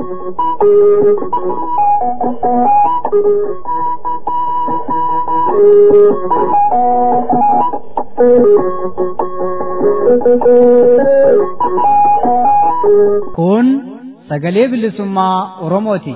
Kun sagalee bilisummaa Oromooti.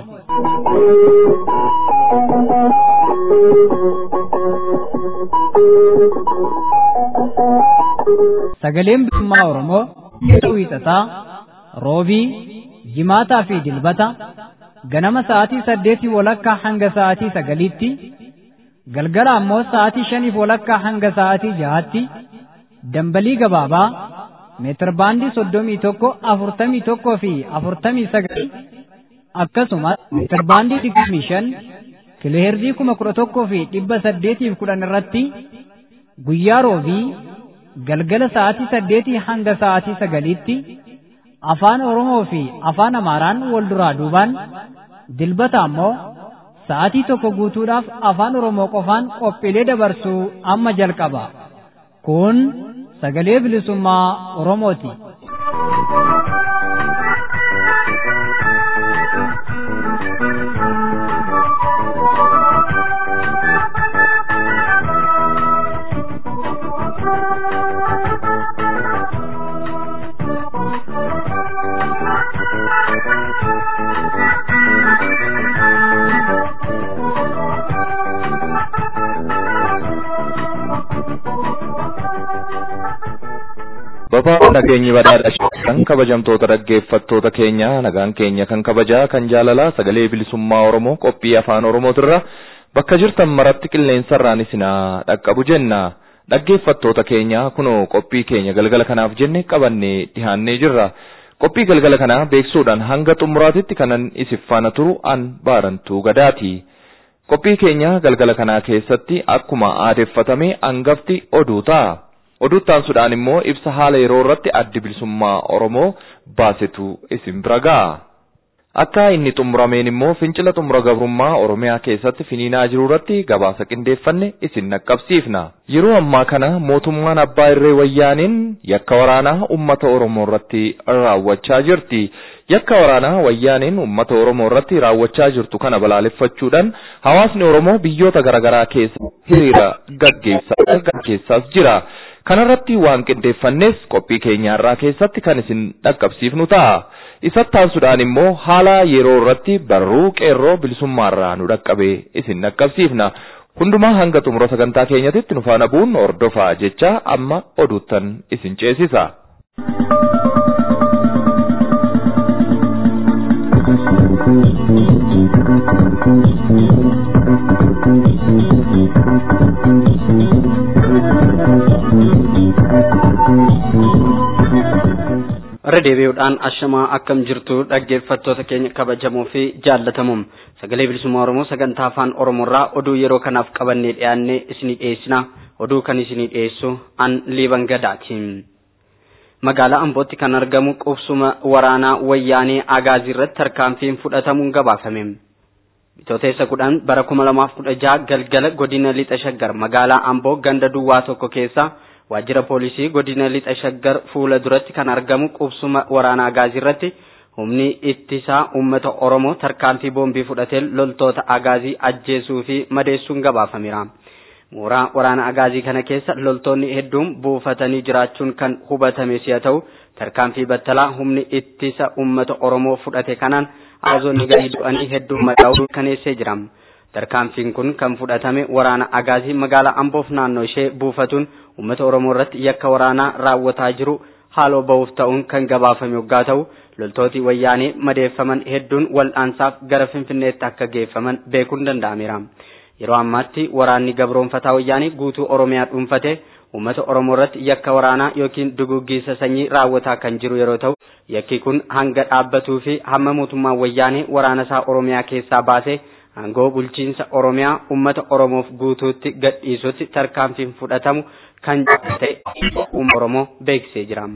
Sagaleen bilisummaa Oromoo yeroo wiixataa roobii jimaataa fi dilbata ganama sa'aatii saddeetii walakkaa hanga sa'aatii sagaliitti galgala ammoo sa'aatii shaniif walakkaa hanga sa'aatii jahaatti dambalii gabaabaa meetirbaandii soddomii tokko afurtamii tokkoo fi afurtamii sagal akkasumas meetirbaandii digdamii shan kiloheerzii kuma kudha tokkoo fi dhibba saddeetiif kudhan irratti guyyaa roobii galgala sa'aatii saddeetii hanga sa'aatii sagaliitti afaan Oromoo fi afaan Amaaraan wal duraa duubaan dilbata ammoo sa'aatii tokko guutuudhaaf afaan Oromoo qofaan qophiilee dabarsuu amma jalqaba. Kun sagalee bilisummaa Oromooti. Babaa'oo nageenyi badhaadha kan kabajamtoota dhaggeeffattoota keenya nagaan keenya kan kabajaa kan jaalalaa sagalee bilisummaa Oromoo qophii afaan Oromootirra bakka jirtan maratti qilleensarraan isinaa dhaqqabu jenna. Dhaggeeffattoota keenya kunoo qophii keenya galgala kanaaf jenne qabannee dhihaannee jirra. Qophii galgala kanaa beeksuudhaan hanga xumuraatitti kanan isif faana turu an baarantuu gadaati. Qophii keenya galgala kanaa keessatti akkuma aadeffatame hangafti oduu ta'a. Oduuttaansuudhaan immoo ibsa haala yeroo irratti addi bilisummaa Oromoo baasetu isin bira ga'a. Akka inni xumurameen immoo fincila xumura gabrummaa Oromiyaa keessatti finiinaa jiru irratti gabaasa qindeeffanne isin naqqabsiifna. Yeroo ammaa kana mootummaan abbaa irree wayyaaniin yakka waraanaa uummata Oromoo irratti raawwachaa jirti. Yakka waraanaa wayyaaniin uummata Oromoo irratti raawwachaa jirtu kana balaaleffachuudhaan hawaasni Oromoo biyyoota garaagaraa keessa hiriira gaggeessaas jira. Kanarratti waan qindeeffannes qophii keenyaarraa keessatti kan isin dhaqqabsiifnu ta'a. Isatti aansuudhaan immoo haala yeroo irratti barruu qeerroo bilisummaarraa nu dhaqqabe isin dhaqqabsiifna. Hundumaa hanga xumura sagantaa keenyatitti nu faana bu'uun hordofaa jecha amma oduuttan isin ceesisa. irra deebi'uudhaan ashamaa akkam jirtu dhaggeeffattoota keenya kabajamoo fi jaallatamuum sagalee bilisummaa oromoo sagantaa afaan oromoorraa oduu yeroo kanaaf qabannee dhiyaannee isinii dhiyeessina oduu kan isinii dhiyeessu an liiban gadaati magaalaa ambootti kan argamu qubsuma waraanaa wayyaanee agaazii irratti tarkaanfiin fudhatamuun gabaafame bitooteessa kudhan bara kuma lamaaf kudha jaha galgala godina lixa shaggar magaalaa amboo ganda duwwaa tokko keessa waajjira poolisii godina lixa shaggar fuula duratti kan argamu qubsuma waraanaa agaazii irratti humni ittisaa uummata oromoo tarkaanfii boombii fudhatee loltoota agaazii ajjeesuu fi madeessuun gabaafameera. mooraa waraana agaazii kana keessa loltoonni hedduun buufatanii jiraachuun kan hubatame si'a ta'u tarkaanfii battalaa humni ittisa uummata oromoo fudhate kanaan agaazonni gadi du'anii hedduun madaa'uu kaneessee jira. tarkaanfiin kun kan fudhatame waraana agaazii magaalaa amboof naannoo ishee buufatuun uummata oromoo irratti yakka waraanaa raawwataa jiru haaloo ba'uuf ta'uun kan gabaafame yoggaa ta'u loltooti wayyaanee madeeffaman hedduun wal'aansaaf gara finfinneetti akka geeffaman beekuun danda'ameera. Yeroo ammaatti waraanni gabroonfataa wayyaanee guutuu oromiyaa dhuunfate uummata oromoo irratti yakka waraanaa yookiin duguggiisa sanyii raawwataa kan jiru yeroo ta'u yakki kun hanga dhaabbatuu fi hamma mootummaan wayyaanee waraana isaa oromiyaa keessaa baasee aangoo bulchiinsa oromiyaa ummata oromoof guutuutti gadhiisutti tarkaanfiin fudhatamu kan ta'e uummata oromoo beeksisee jira.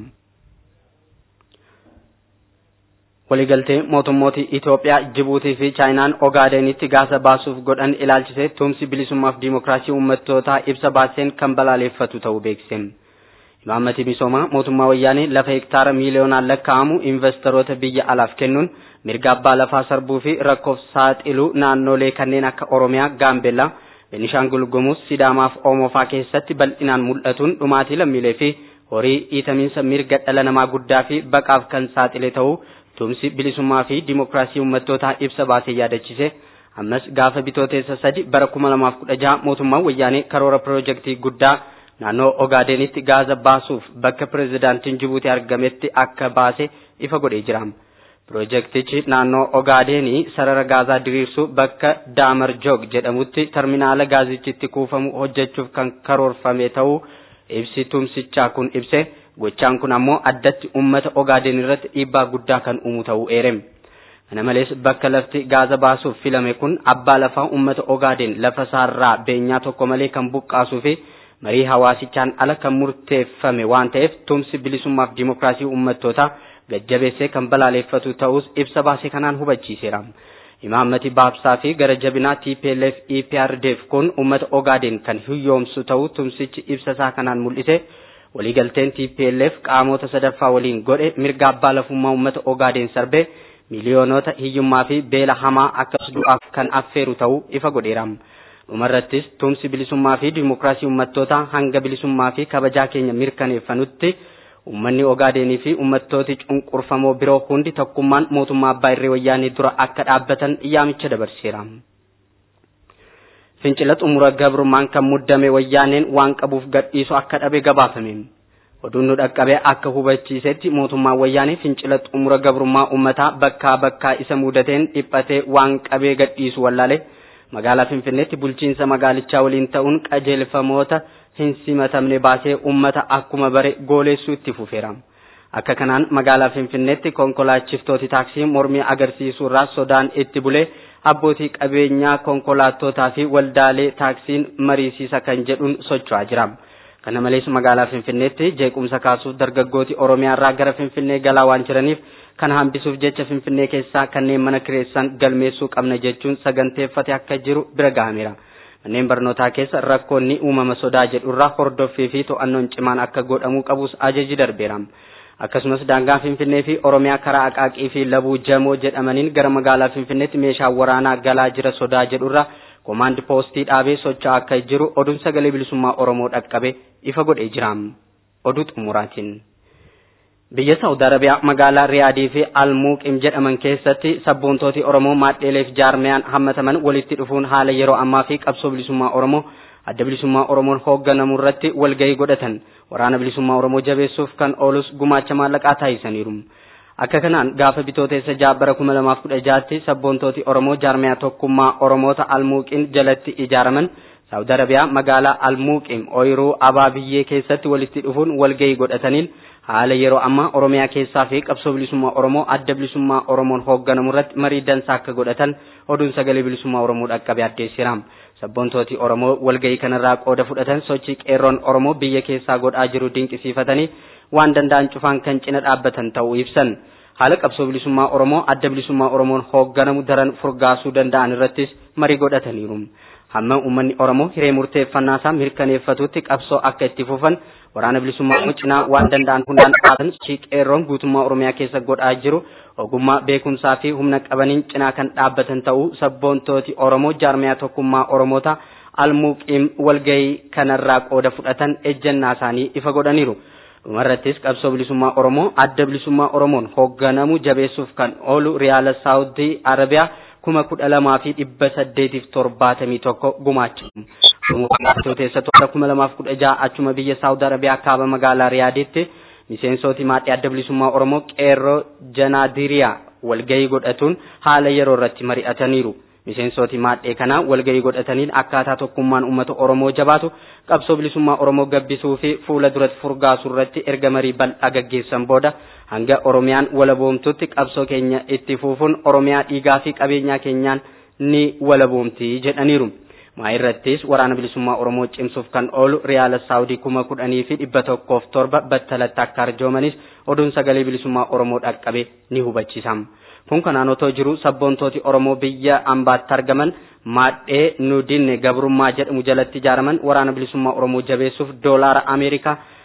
waliigaltee mootummooti Itoophiyaa, Jibuutii fi Chaayinaan Ogaadenitti gaasa baasuuf godhan ilaalchisee tumsi bilisummaaf diimokiraasii uummattootaa ibsa baaseen kan balaaleffatu ta'uu beeksise. Imaammati misoomaa mootummaa wayyaanee lafa hektaara miiliyoonaan lakkaa'amu investoroota biyya alaaf kennuun mirga abbaa lafaa sarbuu fi rakkoof saaxiluu naannolee kanneen akka Oromiyaa, Gaambellaa, Beenishaangul Gumuz, Sidaamaa fi Oomofaa keessatti bal'inaan mul'atuun dhumaatii lammiilee fi horii dhiitamiinsa mirga dhala namaa guddaa fi baqaaf kan saaxile ta'uu tumsi bilisummaa fi dimokiraasii uummattootaa ibsa baasee yaadachise. Ammas gaafa bitooteessa sadi bara kuma lamaaf kudha jaha mootummaan wayyaanee karoora piroojeektii guddaa naannoo Ogaadenitti gaaza baasuuf bakka pireezidaantiin Jibuutii argametti akka baase ifa godhee jira. Piroojeektichi naannoo Ogaadenii sarara gaazaa diriirsuu bakka Daamar Joog jedhamutti terminaala gaazichitti kuufamu hojjechuuf kan karoorfame ta'uu ibsi tumsichaa kun ibse gochaan kun ammoo addatti uummata Ogaaden irratti dhiibbaa guddaa kan uumu ta'uu eereme. Kana malees bakka lafti gaaza baasuuf filame kun abbaa lafaa uummata Ogaaden lafa isaarraa beenyaa tokko malee kan buqqaasuu fi marii hawaasichaan ala kan murteeffame waan ta'eef tumsi bilisummaaf dimokiraasii uummattootaa gajjabeessee kan balaaleeffatu ta'us ibsa baasee kanaan hubachiiseera. Imaammati baabsaa fi gara jabinaa TPLF EPRDF kun uummata Ogaaden kan hiyyoomsu ta'uu tumsichi ibsa isaa kanaan mul'ise. Waliigalteen TPLF qaamota sadaffaa waliin godhe mirga abbaa lafummaa uummata Ogaaden sarbee miliyoonota hiyyummaa fi beela hamaa akkas du'aaf kan affeeru ta'uu ifa godheera. Dhumarrattis tumsi bilisummaa fi dimokiraasii uummattootaa hanga bilisummaa fi kabajaa keenya mirkaneeffanutti uummanni Ogaadenii fi uummattooti cunqurfamoo biroo hundi tokkummaan mootummaa abbaa irree wayyaanee dura akka dhaabbatan yaamicha dabarseera. Fincila xumura gabrummaan kan muddame wayyaaneen waan qabuuf gadhiisu akka dhabe gabaafame. Oduun nu dhaqqabee akka hubachiisetti mootummaan wayyaanee fincila xumura gabrummaa uummataa bakkaa bakkaa isa mudateen dhiphatee waan qabee gadhiisu wallaale magaalaa Finfinneetti bulchiinsa magaalichaa waliin ta'uun qajeelfamoota hin simatamne baasee uummata akkuma bare gooleessuu itti fufeera. Akka kanaan magaalaa Finfinneetti konkolaachiftooti taaksii mormii agarsiisuurraa sodaan itti bulee abbootii qabeenyaa konkolaattotaa fi waldaalee taaksiin mariisiisa kan jedhuun socho'aa jira. Kana malees magaalaa Finfinneetti jeequmsa kaasuuf dargaggooti Oromiyaarraa gara Finfinnee galaa waan jiraniif kana hambisuuf jecha Finfinnee keessaa kanneen mana kireessan galmeessuu qabna jechuun saganteeffate akka jiru bira gahameera. Manneen barnootaa keessa rakkoonni uumama sodaa jedhurraa hordoffii fi to'annoon cimaan akka godhamuu qabus ajaji darbeera. Akkasumas daangaan Finfinnee fi Oromiyaa karaa Aqaaqii fi Labuu Jamoo jedhamaniin gara magaalaa Finfinneetti meeshaa waraanaa galaa jira sodaa jedhurraa komaandi poostii dhaabee socho'aa akka jiru oduun sagalee bilisummaa Oromoo dhaqqabe ifa godhee jira. Oduu xumuraatiin. Biyya Saawud Arabiyaa magaalaa Riyaadii fi Almuuqim jedhaman keessatti sabboontooti Oromoo maadheeleef jaarmiyaan hammataman walitti dhufuun haala yeroo ammaa fi qabsoo bilisummaa Oromoo adda bilisummaa Oromoon hoogganamu irratti walgahii godhatan waraana bilisummaa Oromoo jabeessuuf kan oolus gumaacha maallaqaa taasisaniiru. Akka kanaan gaafa bitooteessa ja'a bara kuma lamaaf kudha ja'atti sabboontooti Oromoo jaarmiyaa tokkummaa Oromoota Almuuqin jalatti ijaaraman Saawud Arabiyaa magaalaa Almuuqim ooyiruu abaa biyyee keessatti walitti dhufuun walgahii godhataniin haala yeroo ammaa Oromiyaa keessaa fi qabsoo bilisummaa Oromoo adda bilisummaa Oromoon hoogganamu irratti marii dansaa akka godhatan oduun sagalee bilisummaa Oromoo dhaqqabe addeessira. Sabboontooti Oromoo walgahii kanarraa qooda fudhatan sochii qeerroon Oromoo biyya keessaa godhaa jiru dinqisiifatanii waan danda'an cufaan kan cina dhaabbatan ta'uu ibsan. Haala qabsoo bilisummaa Oromoo adda bilisummaa Oromoon hoogganamu daran furgaasuu danda'an irrattis marii godhataniiru. Hamma uummanni Oromoo hiree murteeffannaa isaa mirkaneeffatutti qabsoo akka itti fufan waraana bilisummaa Oromoo cinaa waan danda'an hundaan dhaabatan sochii qeerroon guutummaa Oromiyaa keessa godhaa jiru ogummaa beekumsaa fi humna qabaniin cinaa kan dhaabbatan ta'uu sabboontooti Oromoo jaarmiyaa tokkummaa Oromoota almuuqiim walgahii kanarraa qooda fudhatan ejjennaa isaanii ifa godhaniiru. Dhumarrattis qabsoo bilisummaa Oromoo adda bilisummaa Oromoon hoogganamu jabeessuuf kan oolu Riyaala Saawudii Arabiyaa kuma kudha lamaa fi dhibba saddeetiif torbaatamii tokko gumaachamu. Bitooteessa toora kuma lamaaf kudha ja'a achuma biyya Saawud Arabiyaa kaaba magaalaa Riyaaditti miseensoti maadhii adda bilisummaa Oromoo qeerroo Janaadiriyaa walgahii godhatuun haala yeroo irratti mari'ataniiru. Miseensoti maadhee kanaa walgahii godhataniin akkaataa tokkummaan uummata Oromoo jabaatu qabsoo bilisummaa Oromoo gabbisuu fi fuula duratti furgaasuu irratti erga marii bal'aa gaggeessan booda hanga Oromiyaan walaboomtutti qabsoo keenya itti fufuun Oromiyaa dhiigaa fi qabeenyaa keenyaan ni walaboomti jedhaniiru. maa irrattis waraana bilisummaa Oromoo cimsuuf kan oolu Riyaala Saawudii kuma kudhanii fi dhibba tokkoof torba battalatti akka arjoomanis oduun sagalee bilisummaa Oromoo dhaqqabe ni hubachiisa. Kun kanaan otoo jiru sabboontooti Oromoo biyya ambaatti argaman maadhee nu dinne gabrummaa jedhamu jalatti ijaaraman waraana bilisummaa Oromoo jabeessuuf doolaara Ameerikaa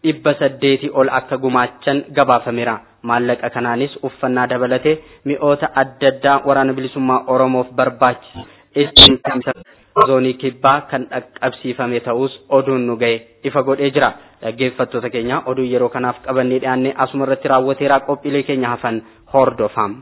dhibba saddeetii ol akka gumaachan gabaafameera. Maallaqa kanaanis uffannaa dabalatee mi'oota adda addaa waraana bilisummaa Oromoof barbaachisu ittiin zoonii kibbaa kan dhaqqabsiifame ta'us oduun nu ga'e ifa godhee jira. Dhaggeeffattoota keenya oduu yeroo kanaaf qabannee dhiyaannee asuma irratti raawwateeraa qophiilee keenya hafan hordofam.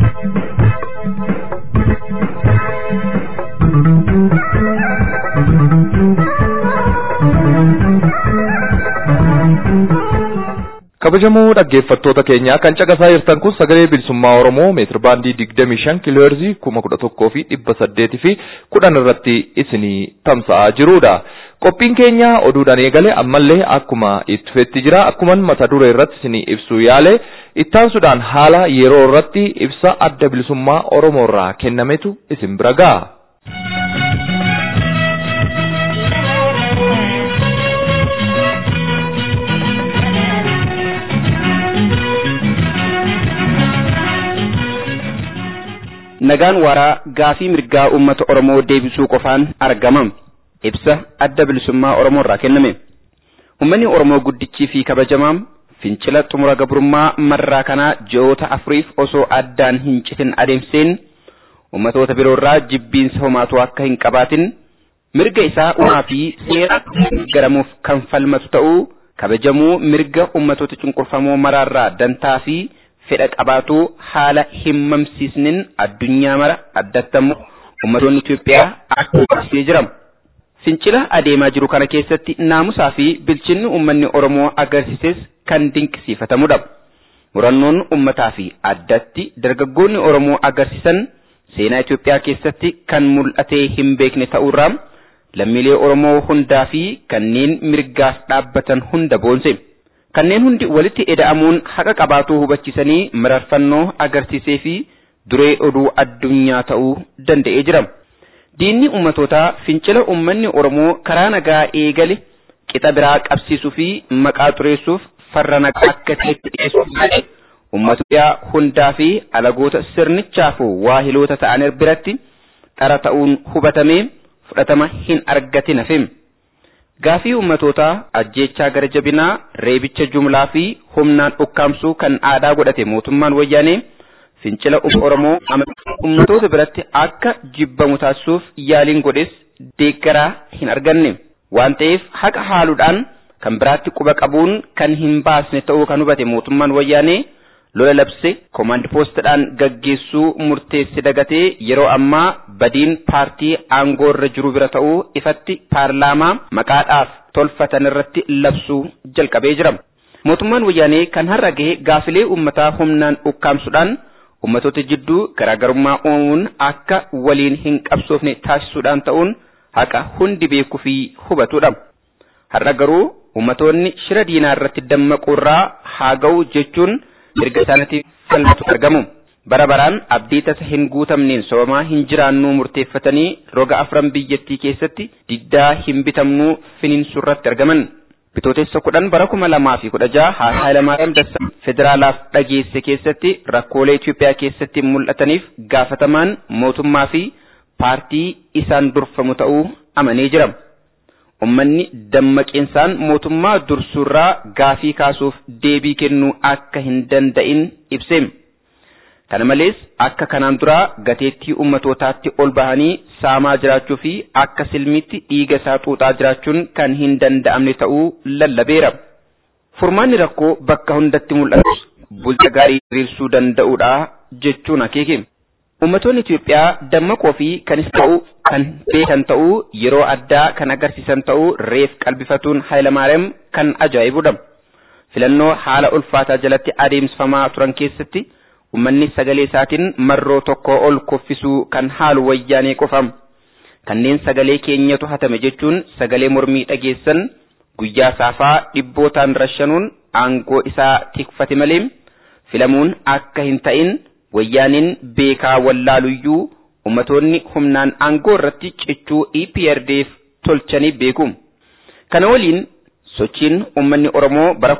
kabajamoo dhaggeeffattoota keenyaa kan caqasaa jirtan kun sagalee bilisummaa oromoo meetir baandii digdamii shan kiilooherzii kuma kudha tokkoo fi dhibba saddeetii fi kudhan irratti isinii tamsa'aa jirudha. Qophiin keenya oduudhaan eegale ammallee akkuma itti fufetti jira akkuman mata duree irratti isinii ibsuu yaale ittaansuudhaan haala yeroo irratti ibsa adda bilisummaa oromoo irraa kennametu isin bira ga'a. nagaan waaraa gaafii mirgaa uummata Oromoo deebisuu qofaan argama. Ibsa adda bilisummaa Oromoo irraa kenname. Uummanni Oromoo guddichii fi kabajamaan fincila xumura gabrummaa marraa kanaa ji'oota afuriif osoo addaan hin citin adeemseen uummatoota biroo irraa jibbiinsa homaatu akka hin qabaatin mirga isaa uumaa fi seera garamuuf kan falmatu ta'uu kabajamuu mirga uummatoota cunqurfamoo maraarraa dantaa fi fedha qabaatu haala hin mamsiisnin addunyaa mara addattamuu ummatoonni Itoophiyaa akka ibsee jira. Fincila adeemaa jiru kana keessatti naamusaa fi bilchinni uummanni Oromoo agarsiises kan dinqisiifatamudha. Murannoon uummataa fi addatti dargaggoonni Oromoo agarsiisan seenaa Itoophiyaa keessatti kan mul'atee hin beekne ta'uurraa lammiilee Oromoo hundaa fi kanneen mirgaaf dhaabbatan hunda boonse. kanneen hundi walitti eda'amuun haqa qabaatuu hubachiisanii mararfannoo agarsiisee fi duree oduu addunyaa ta'uu danda'ee jira. Diinni ummatootaa fincila ummanni Oromoo karaa nagaa eegale qixa biraa qabsiisuu fi maqaa xureessuuf farra nagaa akka ta'etti dhiyeessuuf malee uummata Itoophiyaa hundaa fi alagoota sirnichaaf waahiloota ta'an biratti dhara ta'uun hubatamee fudhatama hin argatin hafeem. Gaafii ummatootaa ajjeechaa gara jabinaa reebicha jumlaa fi humnaan ukkaamsuu kan aadaa godhate mootummaan wayyaanee fincila Oromoo ummatoota biratti akka jibbamu taasisuuf yaaliin godhes deeggaraa hin arganne waan ta'eef haqa haaluudhaan kan biraatti quba qabuun kan hin baasne ta'uu kan hubate mootummaan wayyaanee lola labse koomaand poostidhaan gaggeessuu murteesse dagatee yeroo ammaa badiin paartii aangoo irra jiru bira ta'uu ifatti paarlaamaa maqaadhaaf tolfatan irratti labsuu jalqabee jira. Mootummaan wayyaanee kan har'a gahe gaafilee uummataa humnaan ukkaamsuudhaan uummatoota jidduu garaagarummaa uumuun akka waliin hin qabsoofne taasisuudhaan ta'uun haqa hundi beekuu fi hubatudha. Har'a garuu uummatoonni shira diinaa irratti dammaquurraa haa ga'u jechuun mirga isaaniitiif falmatu argamu. Bara baraan abdii tasa hin guutamneen sobamaa hin jiraannuu murteeffatanii roga afran biyyattii keessatti diddaa hin bitamnuu finiinsurratti argaman. Bitootessa kudhan bara kuma lamaa fi kudha jaha haasaa Hayilamaariyaam Dassaa federaalaaf dhageesse keessatti rakkoolee Itoophiyaa keessatti mul'ataniif gaafatamaan mootummaa fi paartii isaan durfamu ta'uu amanee jira. Uummanni dammaqeensaan mootummaa dursuurraa gaafii kaasuuf deebii kennuu akka hin danda'in ibseem. Kana malees akka kanaan duraa gateettii ummatootaatti ol bahanii saamaa jiraachuu fi akka silmiitti dhiiga isaa xuuxaa jiraachuun kan hin danda'amne ta'uu lallabeera. Furmaanni rakkoo bakka hundatti mul'atu bulcha gaarii diriirsuu danda'uudha jechuun akeeke. Ummatoonni Itoophiyaa dammaqoo fi kanis ta'uu kan beekan ta'uu yeroo addaa kan agarsiisan ta'uu reef qalbifatuun Hayilamaariyaam kan ajaa'ibudha. Filannoo haala ulfaataa jalatti adeemsifamaa turan keessatti ummanni sagalee isaatiin marroo tokko ol kuffisuu kan haalu wayyaanee qofam. Kanneen sagalee keenyatu hatame jechuun sagalee mormii dhageessan guyyaa saafaa dhibbootaan rashanuun aangoo isaa tikfate malee filamuun akka hin ta'in wayyaaniin beekaa wallaaluyyuu ummatoonni humnaan aangoo irratti cichuu EPRDF tolchanii beeku. Kana waliin sochiin ummanni Oromoo bara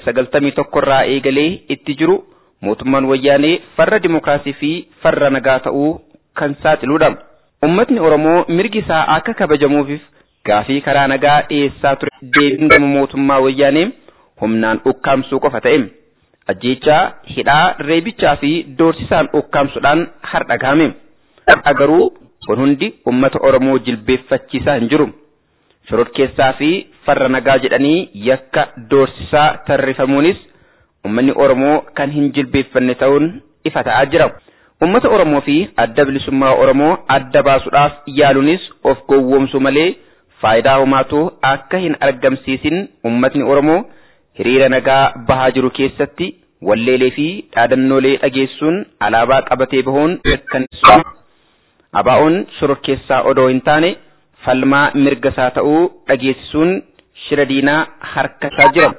1991 irraa eegalee itti jiru mootummaan wayyaanee farra dimookiraasii fi farra nagaa ta'uu kan saaxiludha. Ummatni Oromoo mirgi isaa akka kabajamuufif gaafii karaa nagaa dhiyeessaa ture deebiin gama mootummaa wayyaanee humnaan ukkaamsuu qofa ta'e. Ajjeechaa, hidhaa, reebichaa fi doorsisaan ukkaamsuudhaan har'a gahame. Har'a garuu kun hundi uummata Oromoo jilbeeffachiisaa hin jiru. Shororkeessaa fi farra nagaa jedhanii yakka doorsisaa tarrifamuunis uummanni Oromoo kan hin jilbeeffanne ta'uun ifa ta'aa jira. Uummata Oromoo fi adda bilisummaa Oromoo adda baasuudhaaf yaaluunis of gowwoomsu malee faayidaa homaatu akka hin argamsiisin uummatni Oromoo hiriira nagaa bahaa jiru keessatti walleelee fi dhaadannoolee dhageessuun alaabaa qabatee bahuun mirkaneessuma. Abaa'oon shororkeessaa odoo hin taane falmaa mirga isaa ta'uu dhageessisuun shira diinaa harka isaa jira.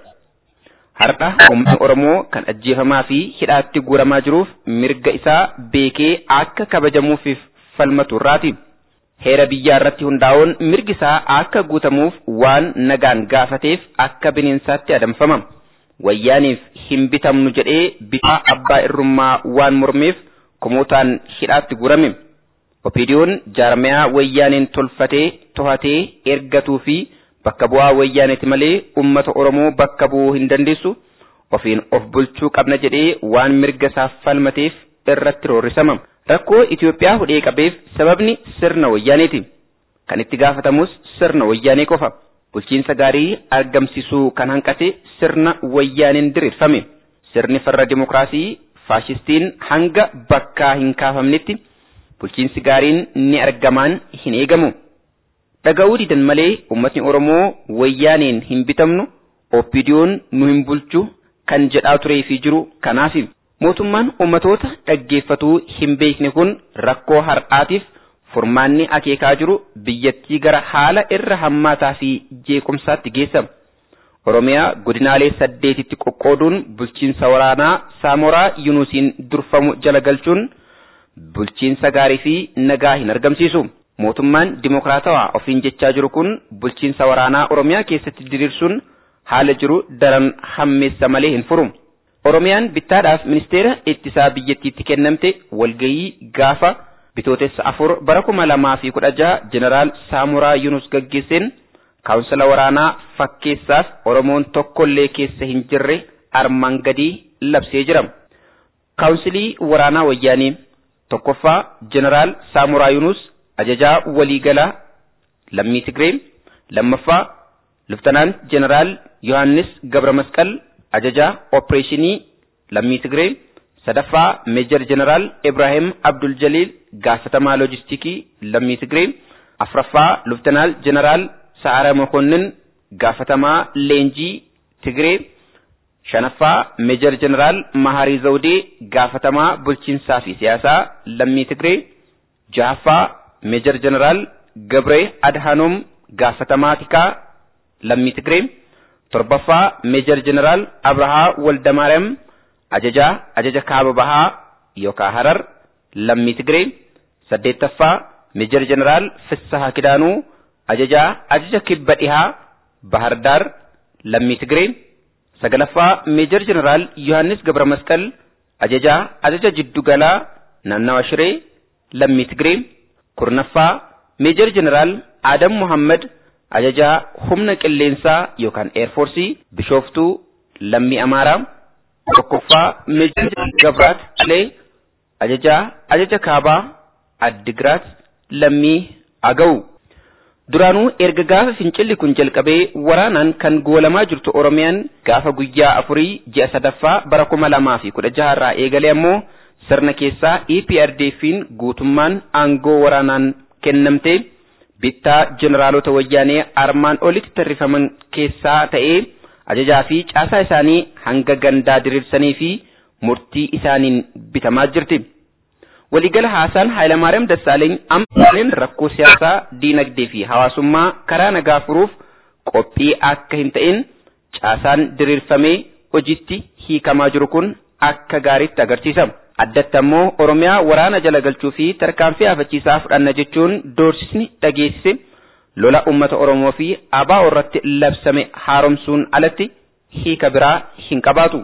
Har'a uummanni Oromoo kan ajjeefamaa fi hidhaatti guuramaa jiruuf mirga isaa beekee akka kabajamuufiif falmatu irraati. Heera biyyaa irratti hundaa'uun mirgi isaa akka guutamuuf waan nagaan gaafateef akka bineensaatti adamfama. Wayyaaniif hin bitamnu jedhee bifa abbaa irrummaa waan mormeef kumootaan hidhaatti guurame. Opiidiyoon jaarmayaa wayyaaneen tolfatee to'atee ergatuu fi bakka bu'aa wayyaaneeti malee ummata Oromoo bakka bu'uu hin dandeessu ofiin of bulchuu qabna jedhee waan mirga isaaf falmateef irratti roorrisama. Rakkoo Itoophiyaa hudhee qabeef sababni sirna wayyaaneeti. Kan itti gaafatamus sirna wayyaanee qofa. Bulchiinsa gaarii argamsiisuu kan hanqate sirna wayyaaneen diriirfame. Sirni farra dimokiraasii faashistiin hanga bakkaa hin kaafamnetti bulchiinsi gaariin ni argamaan hin eegamu. Dhaga'uu didan malee uummatni Oromoo wayyaaneen hin bitamnu oppidiyoon nu hin bulchu kan jedhaa turee fi jiru kanaafi. Mootummaan uummatoota dhaggeeffatuu hin beekne kun rakkoo har'aatiif furmaanni akeekaa jiru biyyattii gara haala irra hammaataa fi jeequmsaatti geessa. Oromiyaa godinaalee saddeetitti qoqqooduun bulchiinsa waraanaa Saamoraa Yunusiin durfamu jala galchuun bulchiinsa gaarii fi nagaa hin argamsiisu. Mootummaan dimokiraatawaa ofiin jechaa jiru kun bulchiinsa waraanaa Oromiyaa keessatti diriirsuun haala jiru daran hammeessa malee hin furu. Oromiyaan bittaadhaaf ministeera ittisaa biyyattiitti kennamte walgayii gaafa bitootessa afur bara kuma lamaa fi kudha jaha jeneraal Saamuraa Yunus gaggeesseen kaawunsila waraanaa fakkeessaaf Oromoon tokkollee keessa hin jirre armaan gadii labsee jira. Kaawunsilii waraanaa wayyaanii tokkoffaa jeneraal Saamuraa Yunus ajajaa waliigalaa lammii Tigree lammaffaa Luftanaan jeneraal Yohaannis Gabra Masqal ajajaa opereeshinii lammii Tigree sadaffaa meejar jeneraal Ibrahim Abdul Jaliil gaafatamaa loojistikii lammii Tigree afraffaa Luftanaal jeneraal Sa'ara Mokonnin gaafatamaa leenjii Tigree shanaffaa meejar jeneraal Maharii Zawdee gaafatamaa bulchiinsaa fi siyaasaa lammii Tigree jahaffaa meejar jeneraal Gabree Adhanom gaafatamaa tikaa lammii Tigree torbaffaa meejar jeneraal Abrahaa Waldamaariyaam ajajaa ajaja kaaba bahaa yookaan harar lammii Tigree saddeettaffaa meejar jeneraal Fissahaa Kidaanuu ajajaa ajaja kibba dhihaa Bahardaar lammii Tigree sagalaffaa meejar jeneraal Yohaannis Gabra Masqal ajajaa ajaja jiddugalaa naannawa Shiree lammii Tigree kurnaffaa meejar jeneraal Adam Muhammad ajajaa humna qilleensaa yookaan eerfoorsii bishooftuu lammii Amaaraa tokkoffaa meejar Gabraat Alee ajajaa ajaja kaabaa Addigiraat lammii Agaw. Duraanuu erga gaafa fincilli kun jalqabee waraanaan kan goolamaa jirtu Oromiyaan gaafa guyyaa afurii ji'a sadaffaa bara kuma lamaa fi kudha jaha irraa eegalee ammoo sirna keessaa EPRDF'n guutummaan aangoo waraanaan kennamtee bittaa jeneraalota wayyaanee armaan olitti tarrifaman keessaa ta'ee ajajaa fi caasaa isaanii hanga gandaa diriirsanii fi murtii isaaniin bitamaa jirti. Waliigala haasaan Hayilamaariyaam Dassaaleeny amma rakkoo siyaasaa, diinagdee fi hawaasummaa karaa nagaa furuuf qophii akka hin ta'in caasaan diriirfamee hojiitti hiikamaa jiru kun akka gaariitti agarsiisa. Addatti ammoo Oromiyaa waraana jala galchuu fi tarkaanfii hafachiisaa fudhanna jechuun doorsisni dhageessise lola uummata Oromoo fi ABO irratti labsame haaromsuun alatti hiika biraa hin qabaatu.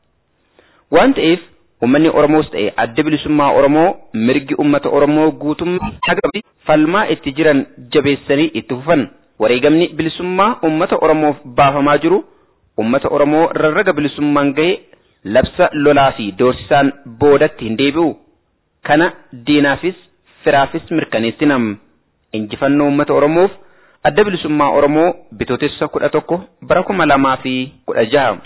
Waan ta'eef Uummanni Oromoos ta'e adda bilisummaa Oromoo mirgi uummata Oromoo guutummaa hagam falmaa itti jiran jabeessanii itti fufan. Wareegamni bilisummaa uummata Oromoof baafamaa jiru ummata Oromoo rarraga bilisummaan gahe labsa lolaa fi doorsisaan boodatti hin deebi'u. Kana diinaafis firaafis mirkaneessinam. Injifannoo ummata Oromoof adda bilisummaa Oromoo bitootessa kudha tokko bara kuma lamaa fi kudha jaha.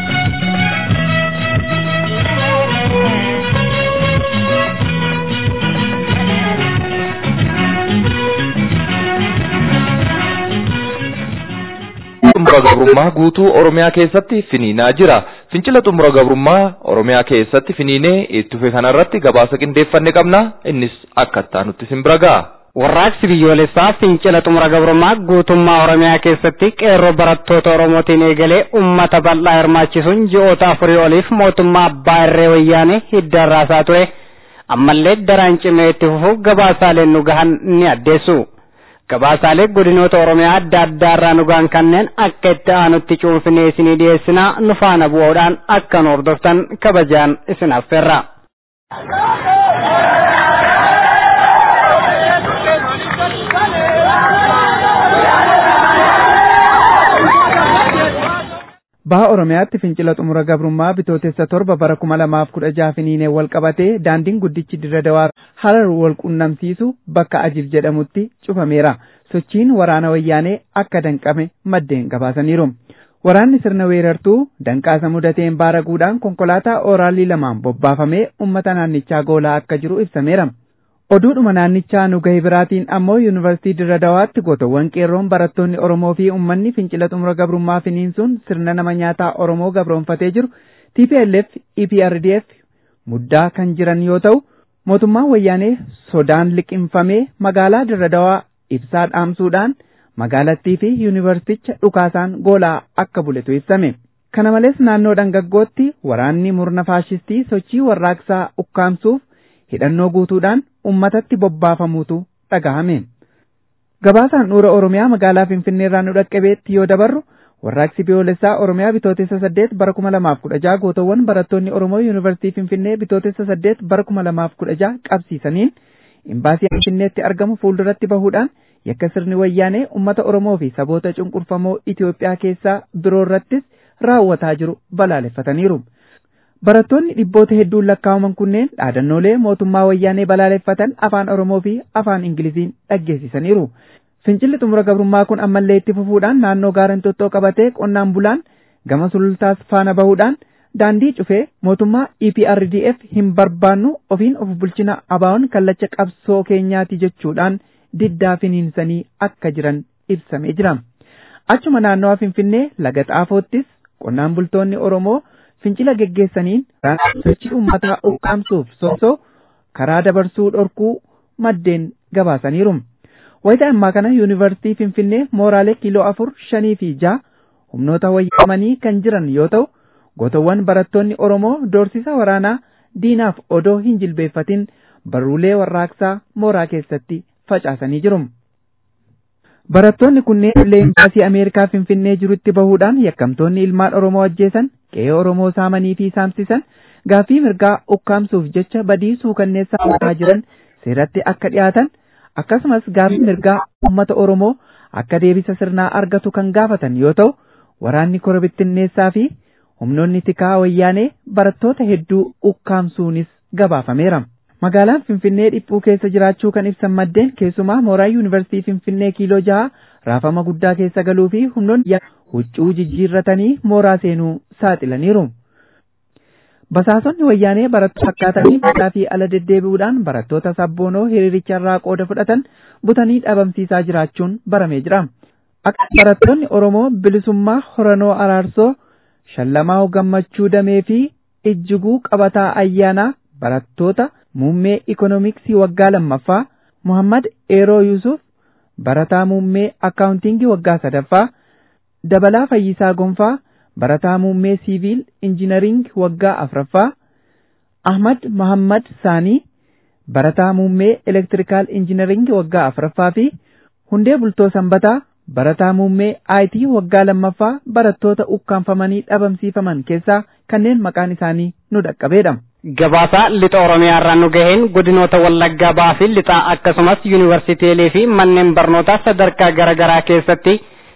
xumura gabrummaa guutuu Oromiyaa keessatti finiinaa jira. Fincila xumura gabrummaa Oromiyaa keessatti finiinee itti fufe kanarratti gabaasa qindeeffanne qabna. Innis akka nutti isin bira ga'a. Warraaqsi biyyoolessaa fincila xumura gabrummaa guutummaa Oromiyaa keessatti qeerroo barattoota Oromootiin eegalee uummata bal'aa hirmaachisuun ji'oota afurii oliif mootummaa abbaa irree wayyaanee hidda raasaa ture. Ammallee daraan cimee itti fufuuf gabaasaaleen nu gahan ni addeessu. gabaasaalee godinoota oromiyaa adda addaa irraa nu gahan kanneen akka itti aanutti cuunfinee isinii dhiyeessinaa nu faana bu'uudhaan akka nu hordoftan kabajaan isin affeerra. Baha Oromiyaatti fincila xumura gabrummaa bitootessa torba bara kuma lamaaf kudha jaha finiinee wal qabatee daandiin guddichi dirra dawaa harar wal qunnamsiisu bakka ajib jedhamutti cufameera. Sochiin waraana wayyaanee akka danqame maddeen gabaasaniiru. Waraanni sirna weerartuu danqaasa mudateen baaraguudhaan konkolaataa ooraalii lamaan bobbaafamee uummata naannichaa goolaa akka jiru ibsameera. Oduudhuma naannichaa nu gahe biraatiin ammoo yuunivarsiitii Dirra Dawaatti gootowwan qeerroon barattoonni Oromoo fi uummanni fincila xumura gabrummaa finiinsuun sirna nama nyaataa Oromoo gabroonfatee jiru TPLF EPRDF muddaa kan jiran yoo ta'u mootummaan wayyaanee sodaan liqinfamee magaalaa Dirra Dawaa ibsaa dhaamsuudhaan magaalattii fi yuunivarsiiticha dhukaasaan goolaa akka buletu ibsame. Kana malees naannoo dhangaggootti waraanni murna faashistii sochii warraaqsaa ukkaamsuuf hidhannoo guutuudhaan ummatatti bobbaafamuutu dhagahame. Gabaasaan dhuura Oromiyaa magaalaa Finfinnee irraa nu dhaqqabeetti yoo dabarru warraaqsi biyyoolessaa Oromiyaa bitootessa saddeet bara kuma lamaaf kudha jaha gootowwan barattoonni Oromoo Yuunivarsiitii Finfinnee bitootessa saddeet bara kuma lamaaf kudha jaha qabsiisaniin imbaasii Finfinneetti argamu fuulduratti bahuudhaan yakka sirni wayyaanee uummata Oromoo fi saboota cunqurfamoo Itoophiyaa keessaa biroo irrattis raawwataa jiru balaaleffataniiru. Barattoonni dhibboota hedduun lakkaa'aman kunneen dhaadannoolee mootummaa wayyaanee balaaleffatan afaan Oromoo fi afaan Ingiliziin dhaggeessisaniiru. Fincilli xumura gabrummaa kun ammallee itti fufuudhaan naannoo gaara Inxooxxoo qabatee qonnaan bulaan gama sulultaas faana bahuudhaan daandii cufee mootummaa EPRDF hin barbaannu ofiin of bulchina abaa'oon kallacha qabsoo keenyaati jechuudhaan diddaa finiinsanii akka jiran ibsamee jira. Achuma naannoo Finfinnee laga xaafoottis qonnaan bultoonni Oromoo fincila geggeessaniin sochii uummataa ukkaamsuuf sosoo karaa dabarsuu dhorkuu maddeen gabaasaniiru. Wayita ammaa kana yuunivarsiitii Finfinnee mooraalee kiiloo afur shanii fi jaha humnoota wayyaamanii kan jiran yoo ta'u gootowwan barattoonni Oromoo doorsisa waraanaa diinaaf odoo hin jilbeeffatin barruulee warraaqsaa mooraa keessatti facaasanii jiru. Barattoonni kunneen leembaasii Ameerikaa Finfinnee jirutti bahuudhaan yakkamtoonni ilmaan Oromoo ajjeesan qe'ee Oromoo saamanii fi saamsisan gaaffii mirgaa ukkaamsuuf jecha badii suukanneessaa uumaa jiran seeratti akka dhiyaatan akkasumas gaaffii mirgaa uummata Oromoo akka deebisa sirnaa argatu kan gaafatan yoo ta'u waraanni korobittinneessaa fi humnoonni tikaa wayyaanee barattoota hedduu ukkaamsuunis gabaafameera. Magaalaan Finfinnee dhiphuu keessa jiraachuu kan ibsan maddeen keessumaa mooraa yuunivarsiitii Finfinnee kiiloo jaha raafama guddaa keessa galuu fi humnoonni huccuu jijjiirratanii mooraa seenuu saaxilaniiru. Basaasonni wayyaanee barattoota fakkaatanii biyyaa fi ala deddeebi'uudhaan barattoota sabboonoo hiriiricharraa qooda fudhatan butanii dhabamsiisaa jiraachuun baramee jira. Akka barattoonni Oromoo bilisummaa Horanoo Araarsoo Shallamaa Gammachuu Damee fi Ijjiguu Qabataa Ayyaanaa barattoota muummee ikoonomiksii waggaa lammaffaa Muhammad Eeroo Yusuf barataa muummee akkaawuntingii waggaa sadaffaa Dabalaa Fayyisaa Gonfaa barataa muummee siiviil injinariing waggaa afraffaa Ahmad Muhammad Saanii barataa muummee elektirikaal injinariing waggaa afraffaa fi hundee bultoo sanbataa barataa muummee IT waggaa lammaffaa barattoota ukkaanfamanii dhabamsiifaman keessaa kanneen maqaan isaanii nu dhaqqabeedha. Gabaasaa lixa Oromiyaa irraa nu gaheen godinoota Wallaggaa Bahaa fi lixaa akkasumas yuunivarsiitiilee fi manneen barnootaa sadarkaa garaa garaa keessatti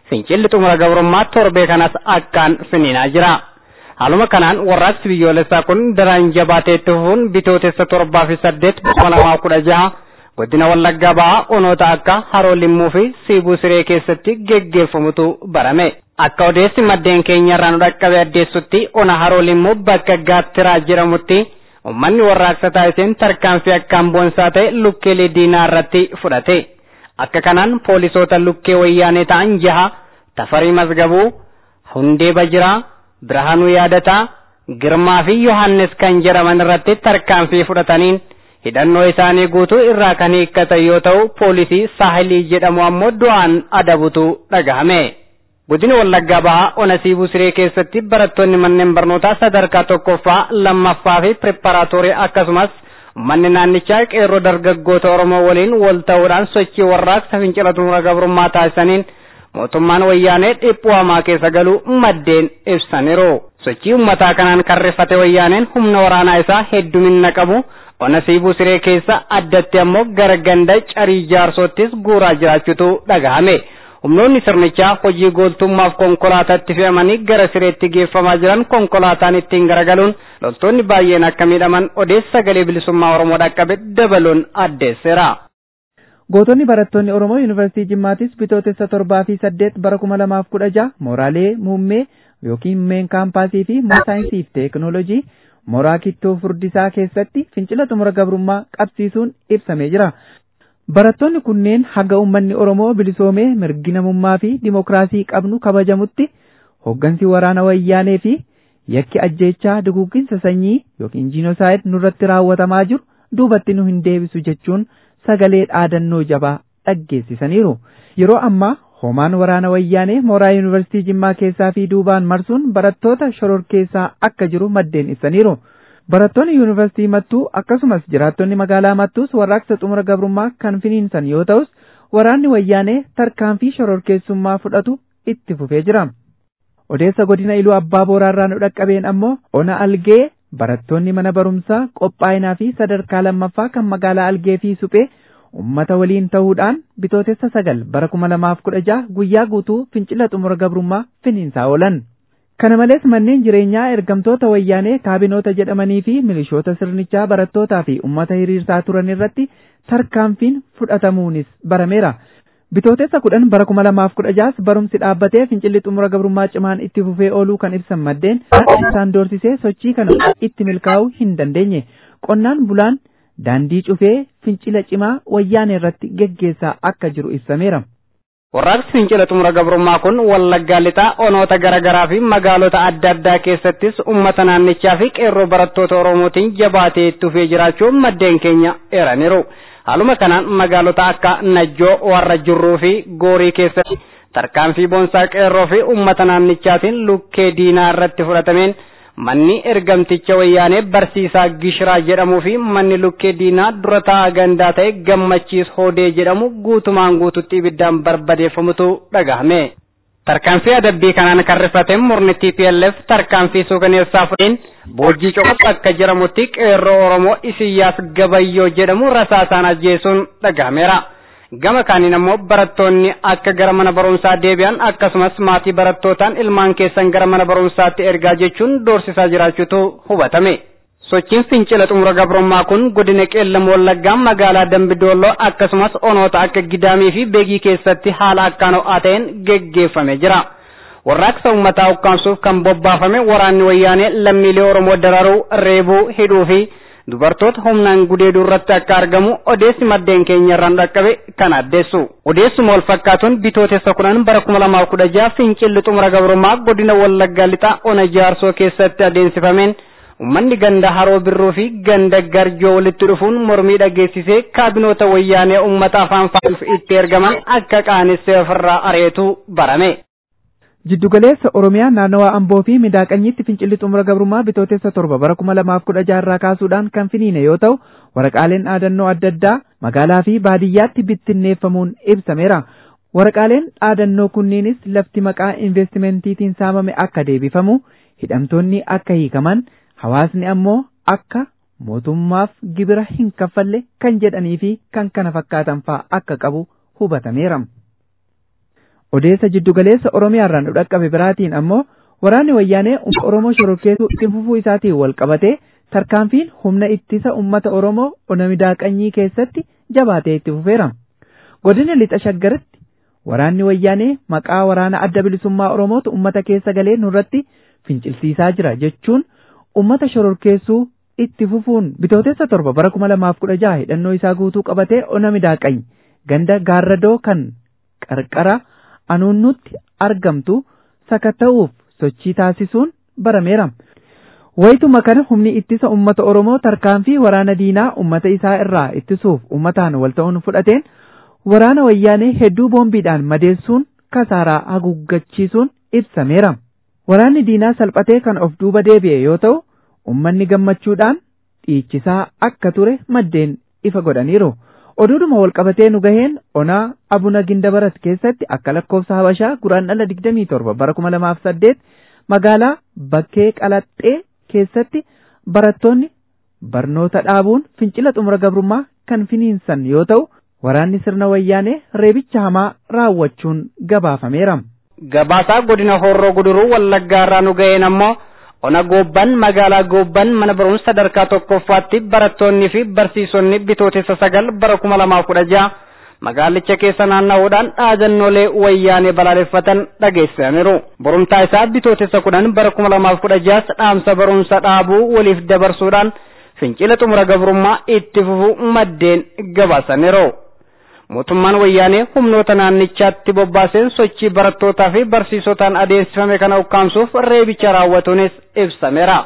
fincilli xumura gabrummaa torbee kanas akkaan finiinaa jira. Haaluma kanaan warraaqsi biyyoolessaa kun daraan jabaatee itti fufuun bitootessa torbaa fi saddeet kuma lamaa kudha jaha godina wallaggaa ba'aa onoota akka haroo limmuu fi siibuu siree keessatti geggeeffamutu barame. Akka odeessi maddeen keenya irraa nu dhaqqabe addeessutti ona haroo limmuu bakka gaattiraa jedhamutti ummanni warraaqsa taasiseen tarkaanfii akkaan boonsaa ta'e lukkeelee diinaa irratti fudhate. Akka kanaan poolisoota lukkee wayyaanee ta'an jaha tafarii mazgabuu hundee bajiraa birhaanuu yaadataa girmaa fi yohannis kan jedhaman irratti tarkaanfii fudhataniin hidhannoo isaanii guutuu irraa kan hiikkatan yoo ta'u poolisii saahilii jedhamu ammoo du'aan adabutu dhagahame. Godina Wallaggaa Bahaa Ona Siibuu Siree keessatti barattoonni manneen barnootaa sadarkaa tokkoffaa lammaffaa fi pireparaatoorii akkasumas manni naannichaa qeerroo dargaggoota Oromoo waliin wal ta'uudhaan sochii warraaqsa fincila xumura gabrummaa taasisaniin mootummaan wayyaanee dhiphuu hamaa keessa galuu maddeen ibsaniiru. Sochii uummataa kanaan kan rifate wayyaaneen humna waraanaa isaa heddumina qabu ona siibuu siree keessa addatti ammoo gara ganda carii jaarsoottis guuraa jiraachuutu dhagahame. Humnoonni sirnichaa hojii gooltummaaf konkolaataatti fe'amanii gara sireetti geeffamaa jiran konkolaataan ittiin garagaluun loltoonni baay'een akka miidhaman odeessa sagalee bilisummaa Oromoo dhaqqabe dabaluun addeesseera. Gootonni barattoonni Oromoo Yuunivarsiitii Jimmaatis bitootessa torbaa fi saddeet bara kuma lamaaf kudha jaha mooraalee muummee yookiin meen kaampaasii fi saayinsii fi teekinooloojii mooraa kittoo furdisaa keessatti fincila xumura gabrummaa qabsiisuun ibsamee jira. Barattoonni kunneen haga uummanni Oromoo bilisoomee mirgi namummaa fi dimokiraasii qabnu kabajamutti hooggansi waraana wayyaanee fi yakki ajjeechaa duguugginsa sanyii yookiin jiinosaayid nurratti raawwatamaa jiru duubatti nu hin deebisu jechuun sagalee dhaadannoo jabaa dhaggeessisaniiru. Yeroo ammaa hoomaan waraana wayyaanee mooraa yuunivarsiitii Jimmaa keessaa fi duubaan marsuun barattoota shororkeessaa akka jiru maddeen ibsaniiru. Barattoonni yuunivarsiitii Mattuu akkasumas jiraattonni magaalaa Mattuus warraaqsa xumura gabrummaa kan finiinsan yoo ta'us waraanni wayyaanee tarkaanfii shororkeessummaa fudhatu itti fufee jira. Odeessa godina Iluu Abbaa Booraarraa nu dhaqqabeen ammoo ona algee barattoonni mana barumsaa qophaa'inaa fi sadarkaa lammaffaa kan magaalaa algee fi suphee ummata waliin ta'uudhaan bitootessa sagal bara kuma lamaaf kudha jaha guyyaa guutuu fincila xumura gabrummaa finiinsaa oolan. Kana malees manneen jireenyaa ergamtoota wayyaanee kaabinoota jedhamanii fi milishoota sirnichaa barattootaa fi ummata hiriirsaa turan irratti tarkaanfiin fudhatamuunis barameera. Bitootessa kudhan bara kuma lamaaf kudha jaha barumsi dhaabbatee fincilli xumura gabrummaa cimaan itti fufee ooluu kan ibsan maddeen isaan doorsisee sochii kana itti milkaa'uu hin dandeenye. Qonnaan bulaan daandii cufee fincila cimaa wayyaanee irratti geggeessaa akka jiru ibsameera. Warraaqsi fincila xumura gabrummaa kun wallaggaa lixaa onoota garaagaraa fi magaalota adda addaa keessattis uummata naannichaa fi qeerroo barattoota Oromootiin jabaatee itti fufee jiraachuun maddeen keenya eeraniiru. Haaluma kanaan magaalota akka Najjoo, Warra Jirruu fi Goorii keessatti tarkaanfii boonsaa qeerroo fi uummata naannichaatiin lukkee diinaa irratti fudhatameen manni ergamticha wayyaanee barsiisaa Gishiraa jedhamuu fi manni lukkee diinaa dura taa'aa gandaa ta'e gammachiis hoodee jedhamu guutumaan guututti ibiddaan barbadeeffamutu dhagahame. Tarkaanfii adabbii kanaan kan rifate murni TPLF tarkaanfii suukaneessaa fudheen boojii coqotu akka jedhamutti qeerroo Oromoo Isiyyaas Gabayyoo jedhamu rasaasaan ajjeesuun dhagahameera. Gama kaaniin ammoo barattoonni akka gara mana barumsaa deebi'an akkasumas maatii barattootaan ilmaan keessan gara mana barumsaatti ergaa jechuun doorsisaa jiraachuutu hubatame. Sochiin fincila xumura gabrummaa kun godina qeellam wallaggaa magaalaa Dambidolloo akkasumas onoota akka Gidaamii fi Beegii keessatti haala akkaan ho'aa ta'een geggeeffamee jira. Warraaqsa uummataa ukkaamsuuf kan bobbaafame waraanni wayyaanee lammiilee Oromoo dararuu, reebuu, hidhuu fi dubartoota humnaan gudeeduu irratti akka argamu odeessi maddeen keenya irraan dhaqqabe kan addeessu. Odeessuma wal fakkaatuun bitootessa kudhan bara kuma lamaaf kudha jaha fincilli xumura gabrummaa godina wallaggaa lixaa ona jaarsoo keessatti adeemsifameen Uummanni ganda haroo birruu fi ganda garjoo walitti dhufuun mormii dhageessisee kaabinoota wayyaanee uummata afaan faaruuf itti ergaman akka qaanessee ofirraa ari'eetu barame. Jiddugaleessa Oromiyaa naannawaa Amboo fi Midaaqanyitti fincilli xumura gabrummaa bitootessa torba bara kuma lamaaf kudha jaha kaasuudhaan kan finiine yoo ta'u waraqaaleen dhaadannoo adda addaa magaalaa fi baadiyyaatti bittinneeffamuun ibsameera. Waraqaaleen dhaadannoo kunniinis lafti maqaa investimentiitiin saamame akka deebifamu hidhamtoonni akka hiikaman hawaasni ammoo akka mootummaaf gibira hin kaffalle kan jedhanii fi kan kana fakkaatan fa'aa akka qabu hubatameera. Odeessa jiddugaleessa Oromiyaarraan nu dhaqqabe biraatiin ammoo waraanni wayyaanee uummata Oromoo shororkeessuu itti fufuu isaatiin wal qabatee tarkaanfiin humna ittisa uummata Oromoo ona midaaqanyii keessatti jabaatee itti fufeera. Godina lixa shaggaritti waraanni wayyaanee maqaa waraana adda bilisummaa Oromootu uummata keessa galee nurratti fincilsiisaa jira jechuun uummata shororkeessuu itti fufuun bitootessa torba bara kuma lamaaf kudha jaha hidhannoo isaa guutuu qabatee ona midaaqany ganda gaarradoo kan qarqara anuunnutti argamtu sakatta'uuf sochii taasisuun barameera. Wayituma kana humni ittisa uummata Oromoo tarkaanfii waraana diinaa uummata isaa irraa ittisuuf uummataan wal ta'uun fudhateen waraana wayyaanee hedduu boombiidhaan madeessuun kasaaraa haguuggachiisuun ibsameera. Waraanni diinaa salphatee kan of duuba deebi'e yoo ta'u, uummanni gammachuudhaan dhiichisaa akka ture maddeen ifa godhaniiru. Oduudhuma walqabatee nu gaheen onaa abuna gindabarat keessatti akka lakkoofsa habashaa guraan dhala digdamii torba bara kuma lamaaf saddeet magaalaa bakkee qalaxxee keessatti barattoonni barnoota dhaabuun fincila xumura gabrummaa kan finiinsan yoo ta'u waraanni sirna wayyaanee reebicha hamaa raawwachuun gabaafameera. Gabaasaa godina horroo guduruu wallaggaa irraa nu ga'een ammoo ona goobban magaalaa goobban mana barumsa sadarkaa tokkoffaatti barattoonnii fi barsiisonni bitootessa sagal bara kuma lamaaf kudha jaha magaalicha keessa naanna'uudhaan dhaadannoolee wayyaanee balaaleffatan dhageessaniiru. Borumtaa isaa bitootessa kudhan bara kuma lamaaf kudha jahas dhaamsa barumsa dhaabuu waliif dabarsuudhaan fincila xumura gabrummaa itti fufuu maddeen gabaasaniiru. Mootummaan wayyaanee humnoota naannichaatti bobbaaseen sochii barattootaa fi barsiisotaan adeemsifame kana ukkaamsuuf reebicha raawwatuunis ibsameera.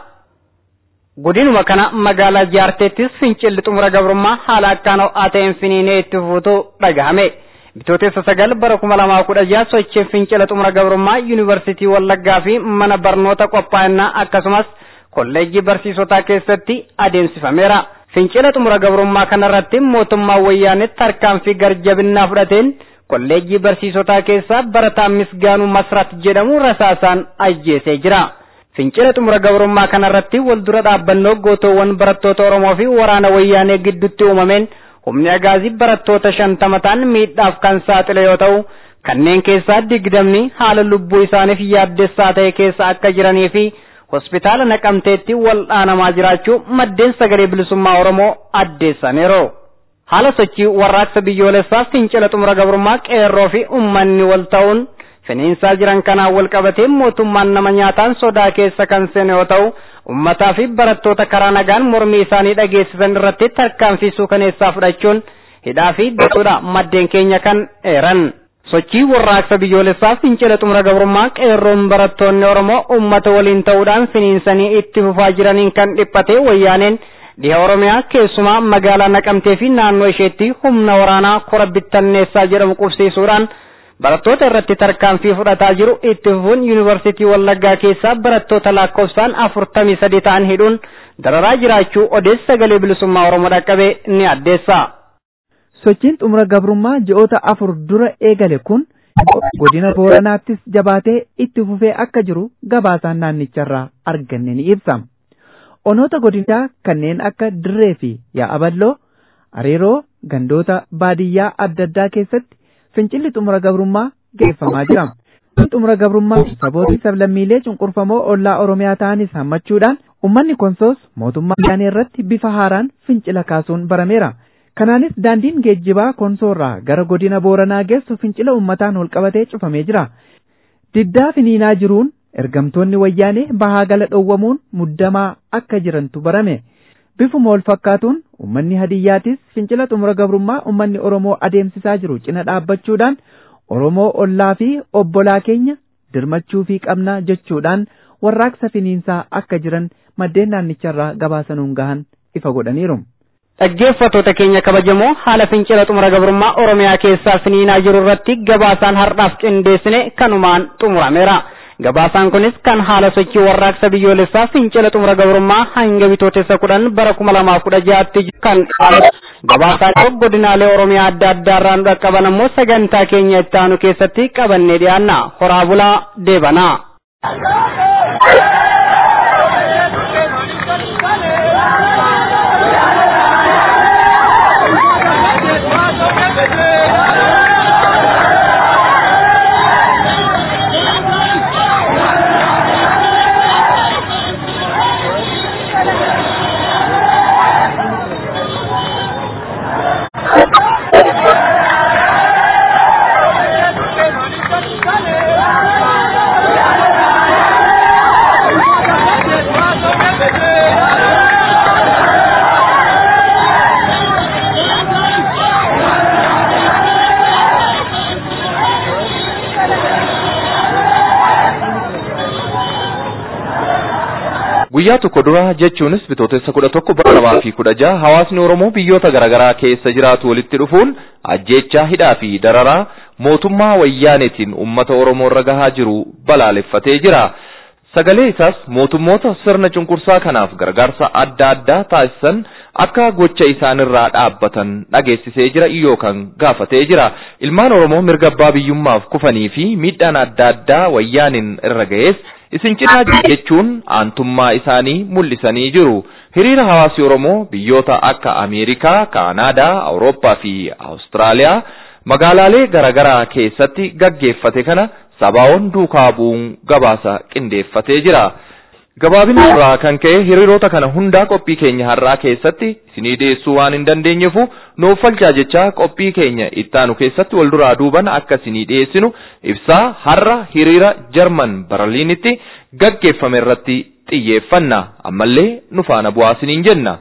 Godinuma kana magaalaa jaarteettis fincilli xumura gabrummaa haala akkaan ho'aa ta'een finiinee itti fufuutu dhagahame. Bitootessa sagal bara kuma lamaa kudha jaha sochiin fincila xumura gabrummaa yuunivarsiitii Wallaggaa fi mana barnoota qophaa'inaa akkasumas kolleejjii barsiisotaa keessatti adeemsifameera. Fincila xumura gabrummaa kanarratti mootummaan wayyaanee tarkaanfii garjabinnaa fudhateen kolleejjii barsiisotaa keessaa barataan misgaanuu masrat jedhamu rasaasaan ajjeesee jira. Fincila xumura gabrummaa kanarratti wal dura dhaabbannoo gootoowwan barattoota Oromoo fi waraana wayyaanee gidduutti uumameen humni agaazii barattoota shantama ta'an miidhaaf kan saaxile yoo ta'u kanneen keessaa digdamni haala lubbuu isaaniif yaaddessaa ta'e keessa akka jiranii fi hospitaala naqamteetti wal'aanamaa jiraachuu maddeen sagalee bilisummaa Oromoo addeessaniiru. Haala sochii warraaqsa biyyoolessaa fincila xumura gabrummaa qeerroo fi uummanni wal ta'uun finiinsaa jiran kanaan wal qabatee mootummaan nama nyaataan sodaa keessa kan seene yoo ta'u ummataa fi barattoota karaa nagaan mormii isaanii dhageessisan irratti tarkaanfii suukaneessaa fudhachuun hidhaa fi dasuudha maddeen keenya kan eeran. Sochii warraaqsa biyyoolessaa fincila xumura gabrummaa qeerroon barattoonni Oromoo uummata waliin ta'uudhaan finiinsanii itti fufaa jiraniin kan dhiphate wayyaaneen dhiha Oromiyaa keessumaa magaalaa Naqamtee fi naannoo isheetti humna waraanaa kora bittanneessaa jedhamu qubsiisuudhaan barattoota irratti tarkaanfii fudhataa jiru itti fufuun yuunivarsiitii Wallaggaa keessaa barattoota lakkoofsaan afurtamii sadi ta'an hidhuun dararaa jiraachuu odeessa sagalee bilisummaa Oromoo dhaqqabe ni addeessa. Sochiin xumura gabrummaa ji'oota afur dura eegale kun godina Booranaattis jabaatee itti fufee akka jiru gabaasaan naannicharraa arganne ni ibsa. Onoota godinichaa kanneen akka Dirree fi Yaa'aballoo, Areeroo, gandoota baadiyyaa adda addaa keessatti fincilli xumura gabrummaa geeffamaa jira. xumura gabrummaa saboota sablammiilee cunqurfamoo ollaa Oromiyaa ta'anis hammachuudhaan uummanni konsoos mootummaa wayyaanee irratti bifa haaraan fincila kaasuun barameera. Kanaanis daandiin geejjibaa konsoorraa gara godina Booranaa geessu fincila uummataan walqabatee cufamee jira. Diddaa finiinaa jiruun ergamtoonni wayyaanee bahaa gala dhowwamuun muddamaa akka jirantu barame. Bifuma wal fakkaatuun uummanni hadiyyaatis fincila xumura gabrummaa uummanni Oromoo adeemsisaa jiru cina dhaabbachuudhaan Oromoo ollaa fi obbolaa keenya dirmachuu fi qabna jechuudhaan warraaqsa finiinsaa akka jiran maddeen naannicharraa gabaasanuun gahan ifa godhaniiru. Dhaggeeffattoota keenya kabajamoo haala fincila xumura gabrummaa Oromiyaa keessaa finiinaa jiru irratti gabaasaan har'aaf qindeessine kanumaan xumurameera. Gabaasaan kunis kan haala sochii warraaqsa biyyoolessaa fincila xumura gabrummaa hanga bitootessa kudhan bara kuma lamaaf kudha ja'atti kan gabaasaan godinaalee Oromiyaa adda addaarraa nu dhaqqaban ammoo sagantaa keenya itti aanu keessatti qabannee dhiyaanna. Horaa bulaa deebanaa. Guyyaa tokko dura jechuunis bitootessa kudha tokko bara lamaa fi kudha jaha hawaasni Oromoo biyyoota garaagaraa keessa jiraatu walitti dhufuun ajjeechaa hidhaa fi dararaa mootummaa wayyaaneetiin uummata Oromoo irra gahaa jiru balaaleffatee jira. Sagalee isaas mootummoota sirna cunqursaa kanaaf gargaarsa adda addaa taasisan akka gocha isaanirraa dhaabbatan dhageessisee jira yookaan gaafatee jira. Ilmaan Oromoo mirga abbaa biyyummaaf kufanii fi miidhaan adda addaa wayyaaniin irra ga'ees isin cinaa jechuun aantummaa isaanii mul'isanii jiru. Hiriira hawaasi Oromoo biyyoota akka Ameerikaa, Kaanaadaa, Awurooppaa fi Awustiraaliyaa magaalaalee garaagaraa keessatti gaggeeffate kana sabaa'oon duukaa bu'uun gabaasa qindeeffatee jira. Gabaabina irraa kan ka'e hiriirota kana hundaa qophii keenya har'aa keessatti isinii dhiyeessuu waan hin dandeenyeefu nuuf falchaa jechaa qophii keenya ittaanu keessatti wal duraa duuban akka isinii dhiyeessinu ibsaa har'a hiriira Jarman Barliinitti gaggeeffame irratti xiyyeeffanna ammallee nu faana bu'aa isiniin jenna.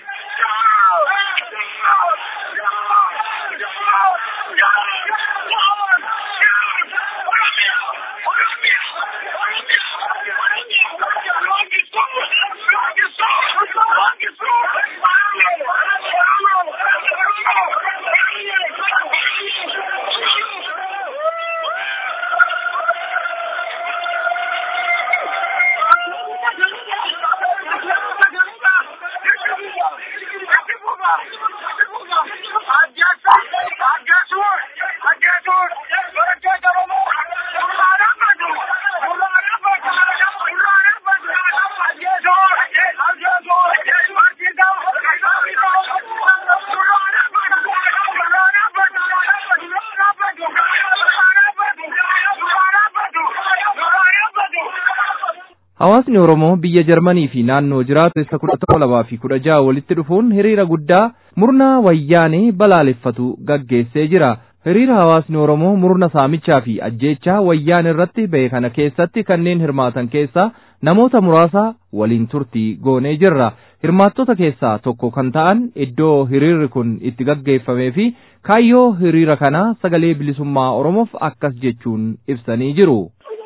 Hawaasni Oromoo biyya Jarmanii fi naannoo jiraatu isa kudha tokko lamaa fi kudha jaha walitti dhufuun hiriira guddaa murnaa wayyaanee balaaleffatu gaggeessee jira. Hiriira hawaasni Oromoo murna saamichaa fi ajjeechaa wayyaan irratti ba'e kana keessatti kanneen hirmaatan keessaa namoota muraasa waliin turtii goonee jirra. Hirmaattota keessaa tokko kan ta'an iddoo hiriirri kun itti gaggeeffamee fi kaayyoo hiriira kanaa sagalee bilisummaa Oromoof akkas jechuun ibsanii jiru.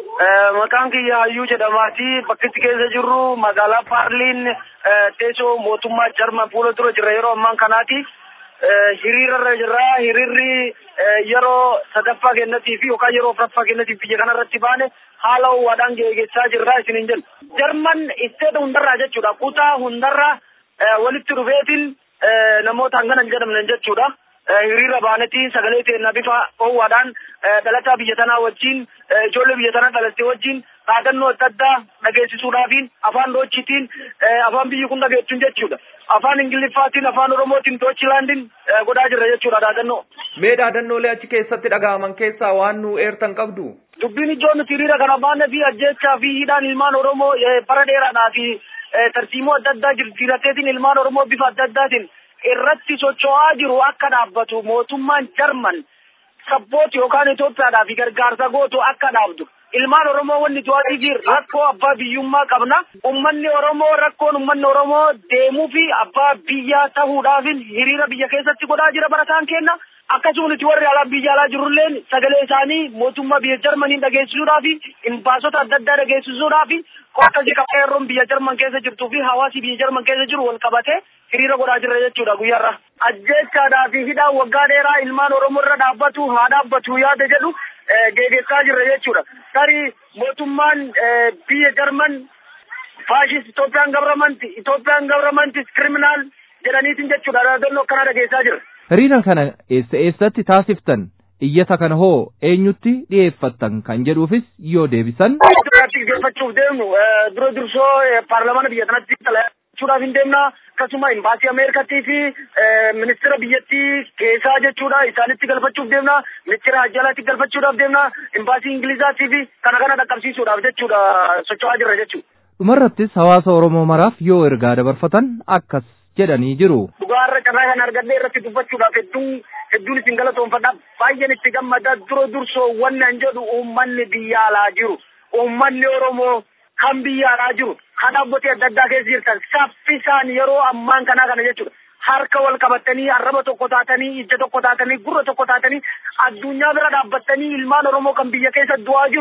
Maqaan kiyya Hayyuu jedhamaati. Bakki itti keessa jirru magaalaa Paarliin teessoo mootummaa Jarman fuula dura jirra yeroo ammaan kanaati. Hiriirarra jirra. Hiriirri yeroo sadaffaa kennatii fi yookaan yeroo afuraffaa kennatiif biyya kanarratti baane haala ho'aadhaan geggeessaa jirra isiniin jenna. Jarman isteeta hundarraa jechuudha. Kutaa hundarraa walitti dhufeetiin namoota hangana hin jedhamne jechuudha. hiriira baanetti sagalee teennaa bifa ho'aadhaan dhalataa biyya tanaa wajjin ijoollee biyya tanaa dhalatte wajjin dhaadannoo adda addaa dhageessisuudhaafiin afaan doochitiin afaan biyyi kun dhageettuun jechuudha. Afaan Ingiliffaatiin afaan Oromootiin doochilaandiin godhaa jirra jechuudha dhaadannoo. Mee dhaadannoolee achi keessatti dhaga'aman keessaa waan nu eertan qabdu? Dubbiin ijoon nuti hiriira kana baanee fi ajjeechaa fi hidhaan ilmaan Oromoo bara dheeraadhaa fi tartiimoo adda addaa jijjiirateetiin ilmaan Oromoo bifa adda addaatiin irratti socho'aa jiru akka dhaabbatu mootummaan Jarman sabbooti yookaan Itoophiyaadhaa fi gargaarsa gootu akka dhaabdu. Ilmaan Oromoo wanni to'atii fi rakkoo abbaa biyyummaa qabna. Uummanni Oromoo rakkoon uummanni Oromoo deemuu fi abbaa biyyaa ta'uudhaaf hiriira biyya keessatti godhaa jira barataan kenna. Akkasumas warri alaa biyya alaa jirulleen sagalee isaanii mootummaa biyya Jarmanii dhageessisuudhaaf imbaasota adda addaa dhageessisuudhaaf akkasii qeerroon biyya Jarman keessa jirtuu fi hawaasi biyya Jarman keessa jiru wal qabate hiriira godhaa jirra jechuudha guyyaarra. Ajjeechaadhaa fi hidhaan waggaa dheeraa ilmaan Oromoo irra dhaabbatu haa dhaabbatu yaada jedhu geggeessaa jirra jechuudha. Tarii mootummaan biyya Jarman faashist Itoophiyaan gabaramanti Itoophiyaan gabaramantis kiriminaal jedhaniitiin jechuudha dhaadannoo akkanaa dhageessaa jirra. Hiriira kana eessa eessatti taasiftan iyyata kana hoo eenyutti dhiyeeffattan kan jedhuufis yoo deebisan. Duraatti geeffachuuf deemnu dura dursoo paarlamaana biyya kanatti jechuudhaaf hin deemna akkasuma imbaasii Ameerikaatii fi ministeera biyyattii keessaa jechuudha isaanitti galfachuuf deemna ministeera ajjalaatti galfachuudhaaf deemna imbaasii Ingilizaatii fi kana kana dhaqqabsiisuudhaaf jechuudha socho'aa jirra jechuudha. Dhumarrattis hawaasa Oromoo maraaf yoo ergaa dabarfatan akkas jedhanii jiru. Dhugaarra carraa kan argadhee irratti dubbachuudhaaf hedduun hedduun isin galatoonfadha. Baay'een itti gammada dura dursoo wannan jedhu uummanni biyya alaa jiru. Uummanni Oromoo kan biyya alaa jiru. Kan dhaabbatee adda addaa keessa jirtan saffisaan yeroo ammaan kanaa kana jechuudha. Harka wal qabatanii arraba tokko taatanii ija tokko taatanii gurra tokko taatanii addunyaa bira dhaabbattanii ilmaan Oromoo kan biyya keessa du'aa jiru.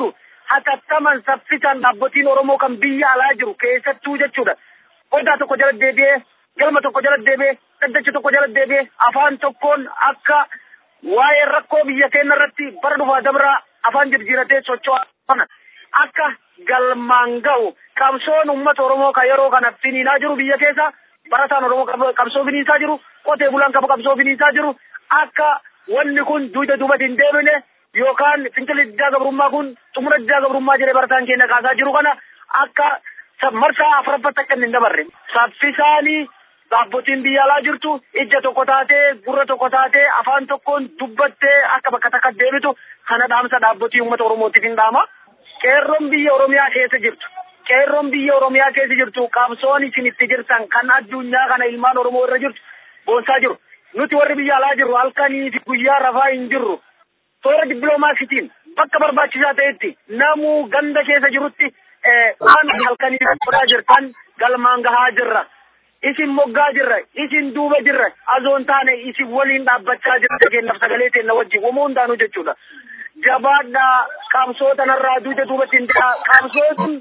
hatattaman saffisan dhaabbotiin Oromoo kan biyya alaa jiru keessattuu jechuudha. Odaa tokko jala deebi'ee galma tokko jala deebi'ee dhaddacha tokko jala deebi'ee afaan tokkoon akka waa'ee rakkoo biyya keenya irratti bara dhufaa dabraa afaan jijjiiratee socho'aa kana akka galmaan ga'u qabsoon uummata Oromoo kan yeroo kana finiinaa jiru biyya keessa barataan Oromoo qabsoo finiisaa jiru qotee bulaan qabsoo finiisaa jiru akka wanni kun duuba duubatti hin deebine yookaan fincila diddaa gabrummaa kun xumura diddaa gabrummaa jedhee barataan keenya kaasaa jiru kana akka marsaa afuraffatti akka hin dabarre saffisaanii dhaabbotiin biyya alaa jirtu ija tokko taatee gurra tokko taatee afaan tokkoon dubbattee akka bakka takka deebitu kana dhaamsa dhaabbotii uummata oromootiif hin dhaama. Qeerroon biyya oromiyaa keessa jirtu. Qeerroon biyya oromiyaa keessa jirtu qabsoon isin itti jirtan kan addunyaa kana ilmaan oromoo irra jirtu boonsaa jiru. Nuti warri biyya alaa jirru halkanii fi guyyaa rafaa hin jirru. Toora dippiloomaasiitiin bakka barbaachisaa ta'etti namuu ganda keessa jirutti waan halkanii godhaa jirtan galmaan gahaa jirra. Isin moggaa jirra, isin duuba jirra, azoon taane isin waliin dhaabbachaa jirra kennaaf sagalee teenna wajjin uumoo hundaanuu jechuudha. Jabaadhaa qabsoo tanarraa duuba duubatti hin ta'a. Qabsoon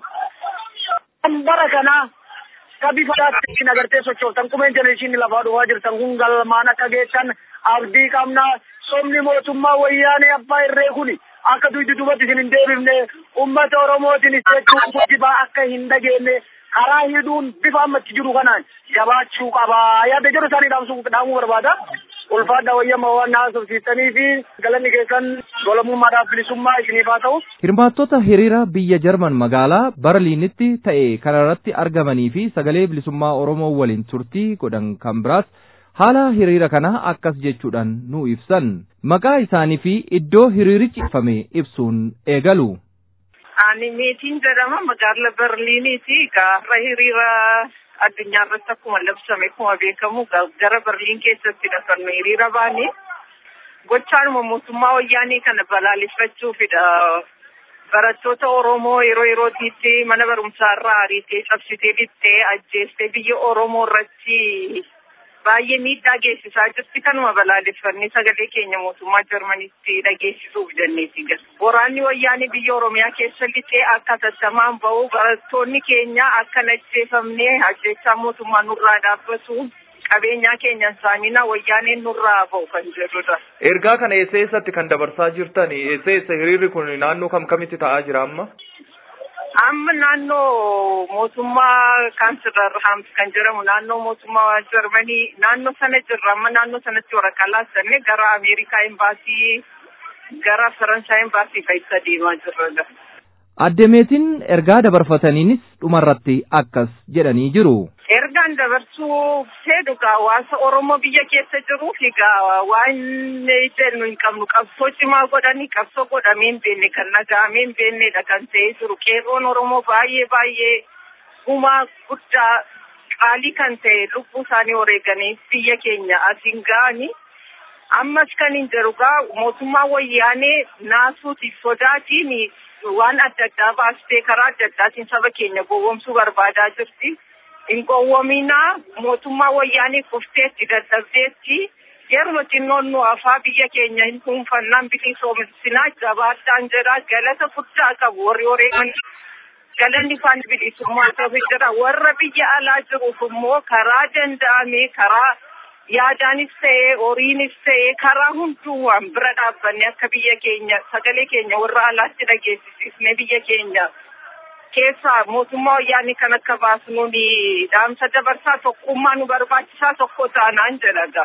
kan bara kanaa ka bifa daattiin agartee sochooftan kumeen jenereeshinii lafaa dhufaa jirtan kun galmaan akka geettan abdii qabnaa somni mootummaa wayyaanee abbaa irree kuni akka duuba duubatti isin hin deebifne ummata oromootiin jechuun akka hin dhageenye karaa hidhuun bifa ammatti jiru kanaan jabaachuu qabaa yaada jedhu isaanii dhaamuu barbaada. ulfaadha wayyama waan haasofsiistanii fi galanni keessan golamummaadhaaf bilisummaa isiniif haa ta'u. Hirmaattota hiriira biyya Jarman magaalaa Barliinitti ta'e kanarratti argamanii fi sagalee bilisummaa Oromoo waliin turtii godhan kan biraas haala hiriira kana akkas jechuudhaan nu ibsan. Maqaa isaanii fi iddoo hiriirichi ibsame ibsuun eegalu. Ani meetiin jedhama magaala Berliiniiti. Gaarra hiriira addunyaa irratti akkuma labsame akkuma beekamu gara Berliin keessattidha kan nu hiriira baane. Gochaanuma mootummaa wayyaanee kana balaaleffachuufidha. Barattoota Oromoo yeroo yerootiitti mana barumsaa irraa ariitee cabsitee dhittee ajjeestee biyya Oromoo irratti baay'ee miidhaa geessisaa jirti kanuma balaaleffannee sagalee keenya mootummaa Jarmanitti dhageessisuuf jenneeti gal. Waraanni wayyaanee biyya Oromiyaa keessa lixee akka tattamaan ba'u barattoonni keenya akka ajjeefamnee ajjeechaa mootummaa nurraa dhaabbatu qabeenyaa keenya saamina wayyaaneen nurraa ba'u kan jedhudha. Ergaa kana eessa eessatti kan dabarsaa jirtan eessa eessa hiriirri kun naannoo kam kamitti ta'aa jira amma? amma naannoo mootummaa kaansilar haams kan jedhamu naannoo mootummaa jarmanii naannoo sana jirra amma naannoo sanatti waraqaa laattanne gara ameerikaa embaasii gara faransaay embaasii keessa deemaa jirra. Addemeetiin ergaa dabarfataniinis dhumarratti akkas jedhanii jiru. Ergaan dabarsuu fedhu hawaasa Oromoo biyya keessa jiruuf egaa waan jennu hin qabnu qabsoo cimaa godhanii qabsoo godhamee hin beekne kan nagaamee hin beeknedha kan ta'ee jiru. Qeerroon Oromoo baay'ee baay'ee gumaa guddaa qaalii kan ta'e lubbuu isaanii wareeganii biyya keenya asiin ga'anii. Ammas kan hin jiru gaa mootummaa wayyaanee naasuutiif sodaatiin waan adda addaa baastee karaa adda addaatiin saba keenya gowwoomsuu barbaadaa jirti. hin gowwoominaa mootummaa wayyaanii kufteetti dadhabdeetti yeruma xinnoon nu afaa biyya keenya hin dhuunfannaan bilisoomsinaa jabaadhaan jedha galata guddaa qabu warri wareegan galanni isaan bilisummaa qabu jira warra biyya alaa jiruuf immoo karaa danda'ame karaa yaadaanis ta'ee horiinis ta'ee karaa hundumaan bira dhaabbanne akka biyya keenya sagalee keenya warra alaatti dhageessisne biyya keenya keessaa mootummaa wayyaanii kan akka baasnuun dhaamsa dabarsaa tokkummaa nu barbaachisaa tokko taanaan jedhaga.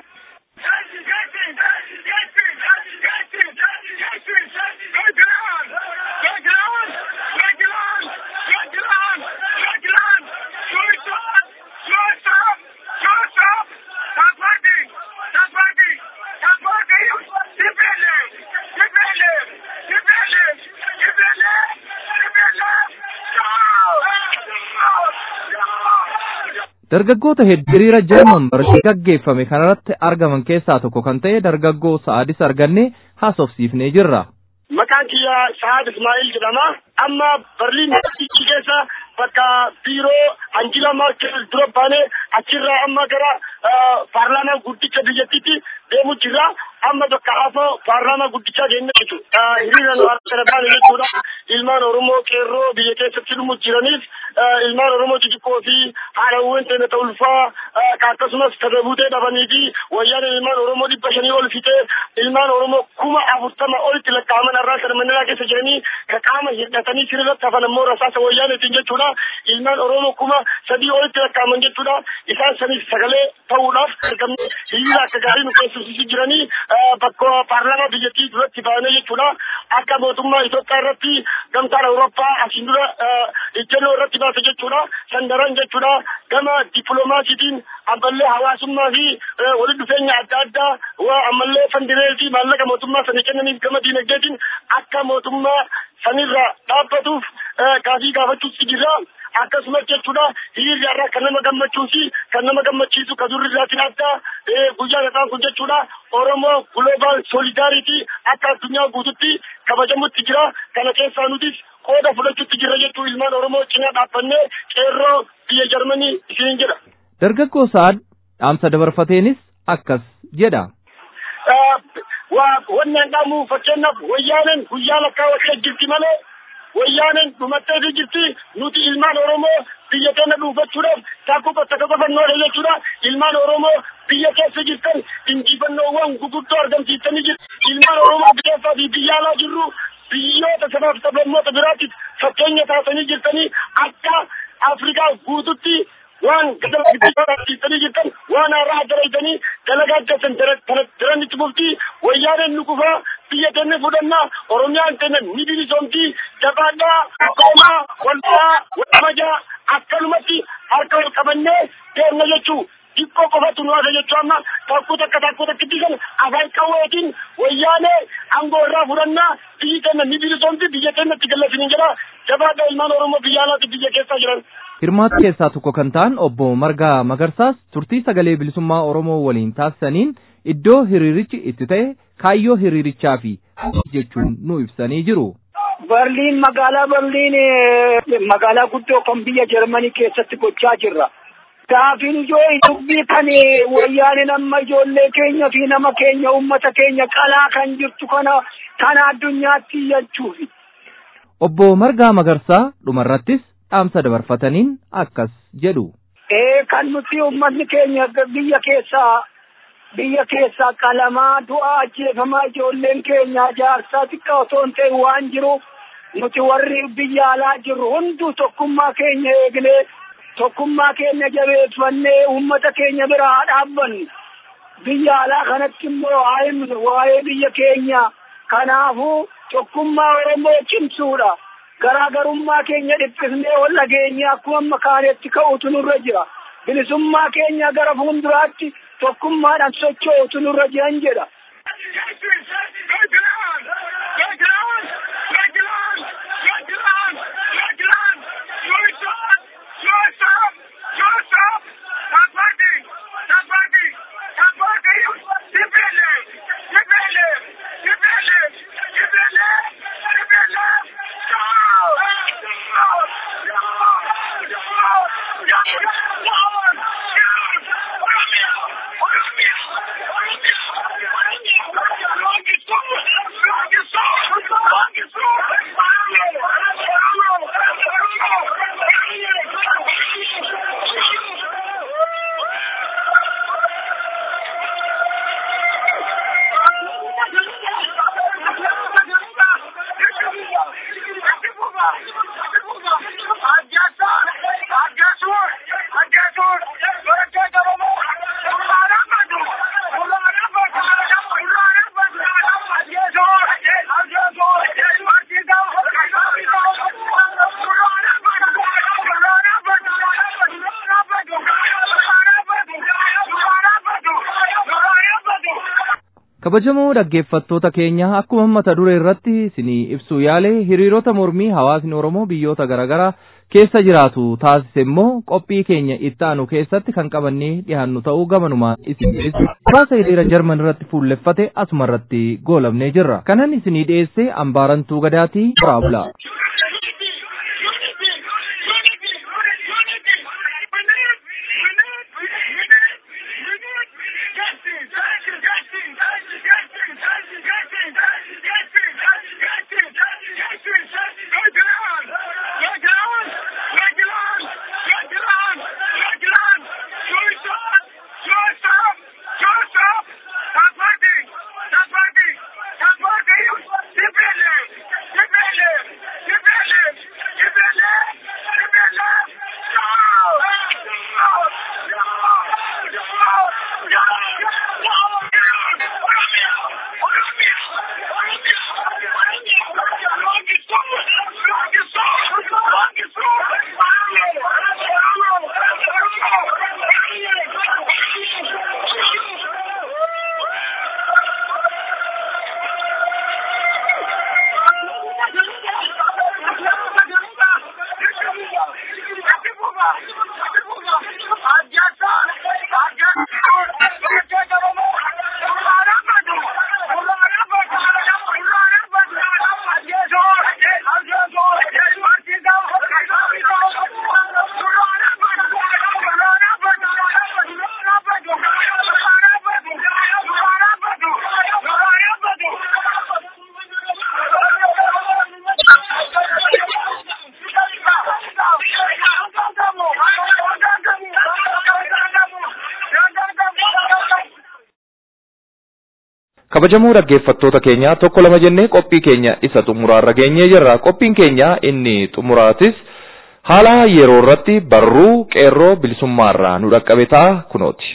Dargaggoota hedduu hiriira Jarman barri gaggeeffame kanarratti argaman keessaa tokko kan ta'e dargaggoo Sa'adis arganne haasofsiifnee jirra. Maqaan kiyya Sa'ad Ismaa'il jedhama. Amma Berliin keessa bakka biiroo Anjila Maarkel dura baanee achirraa amma gara paarlaamaa guddicha biyyattiitti deemu jirra. amma bakka hafoo paarlaamaa guddichaa deemne jechuudha. Hiriira nu harka baane jechuudha. Ilmaan Oromoo qeerroo biyya keessatti dhumu jiraniif ilmaan Oromoo xixiqqoo fi haadhawwan ta'e ta'u ulfaa akkasumas tadabuutee dhabanii fi wayyaan ilmaan Oromoo dhibba shanii ol fixee ilmaan Oromoo kuma afurtama olitti lakkaa'aman irraa kan manneraa keessa jiranii ka qaama hidhatanii sirriitti hafan ammoo rasaasa wayyaaneetiin jechuudha. Ilmaan Oromoo kuma sadii olitti lakkaa'aman jechuudha. Isaan saniif sagalee ta'uudhaaf argamne hiriira akka gaarii nu keessumsiisuu jiranii bakka paarlaamaa biyyattii duratti baanee jechuudha. Akka mootummaa Itoophiyaa irratti gamtaan Awurooppaa asiin dura ejjennoo irratti baase jechuudha. Sandaran jechuudha. Gama dippiloomaasiitiin ammallee hawaasummaa fi walitti dhufeenya adda addaa ammallee fandiree fi maallaqa mootummaa sana kennaniif gama diinagdeetiin akka mootummaa sanirra dhaabbatuuf gaafii gaafachuutti jira. akkasumas jechuudha hiriirri irraa kan nama gammachuu fi kan nama gammachiisu kan durri irraatiin adda guyyaa gataan kun jechuudha oromoo global solidarity akka addunyaa guututti kabajamutti jira kana keessaa nutis qooda fudhachuutti jira jechuu ilmaan oromoo cinaa dhaabbannee qeerroo biyya jarmanii isiin jedha. Dargaggoo Sa'ad dhaamsa dabarfateenis akkas jedha. Wanni an dhaamu fakkeenyaaf wayyaaneen guyyaa lakkaawwachuu jirti malee wayyaaneen dhumattee jirti nuti ilmaan oromoo biyya keenya dhuunfachuudhaaf takkuu qotta qofannoodha jechuudha ilmaan oromoo biyya keessa jirtan injifannoowwan guguddoo argamsiistanii jirtu ilmaan oromoo keessaa fi biyya alaa jirru biyyoota sabaaf sablammoota biraatiif fakkeenya taasanii jirtanii akka afrikaa guututti waan gadabsiistanii jirtan waan haaraa addaraytanii dalagaa keessan daranitti buftii wayyaaneen nu kufaa biyya keenya fudhannaa oromiyaan keenya ni bilisoomti jabaadhaa akkoomaa walfaa walmajaa akkanumatti harka wal qabannee deemna jechuu xiqqoo qofatu nu haasa jechuu amma takkuu takka takkuu takkitti kan afaan qawweetiin wayyaanee aangoo irraa fudhannaa biyyi keenya ni bilisoomti biyya keenyatti gallasiniin jedha jabaadhaa ilmaan oromoo biyya alaatti biyya keessaa jiran. Hirmaata keessaa tokko kan ta'an obbo Margaa Magarsaas turtii sagalee bilisummaa Oromoo waliin taasisaniin iddoo hiriirichi itti ta'e kaayyoo hiriirichaa fi jechuun nu ibsanii jiru. Berliin magaalaa Berliin magaalaa guddoo kan biyya Jarmanii keessatti gochaa jirra. Gaafiin ijoo dubbii kan wayyaaneen amma ijoollee keenya fi nama keenya uummata keenya qalaa kan jirtu kana kana addunyaatti jechuufi. Obbo Margaa Magarsaa dhumarrattis dhaamsa dabarfataniin akkas jedhu. Ee kan nuti uummanni keenya biyya keessaa biyya keessaa qalamaa du'aa ajjeefamaa ijoolleen keenya jaarsaa xiqqaa otoo hin ta'in waan jiruuf nuti warri biyya alaa jirru hunduu tokkummaa keenya eegnee tokkummaa keenya jabeeffannee uummata keenya bira haa dhaabbannu. Biyya alaa kanatti immoo haa himnu waa'ee biyya keenya kanaafuu tokkummaa Oromoo cimsuudha. garaagarummaa keenya dhiphisnee ol dhageenye akkuma amma kaanetti ka'utu nurra jira. Bilisummaa keenya gara fuulduraatti tokkummaadhaan socho'utu nurra jiran jedha. kabajamoo dhaggeeffattoota keenya akkuma mata duree irratti isinii ibsuu yaale hiriirota mormii hawaasni oromoo biyyoota garaagaraa keessa jiraatu taasise immoo qophii keenya itti aanu keessatti kan qabannee dhiyaannu ta'uu gamanumaan isin dhiyeessu hawaasa hiriira jarman irratti fuulleffate asuma irratti goolabnee jirra kanan isinii dhiyeesse ambaarantuu gadaatii waraabula. kabajamoo dhaggeeffattoota keenya tokko lama jennee qophii keenya isa xumuraarra geenyee jirra qophiin keenya inni xumuraatis haala yeroo irratti barruu qeerroo bilisummaarraa nu dhaqqabe ta'a kunooti.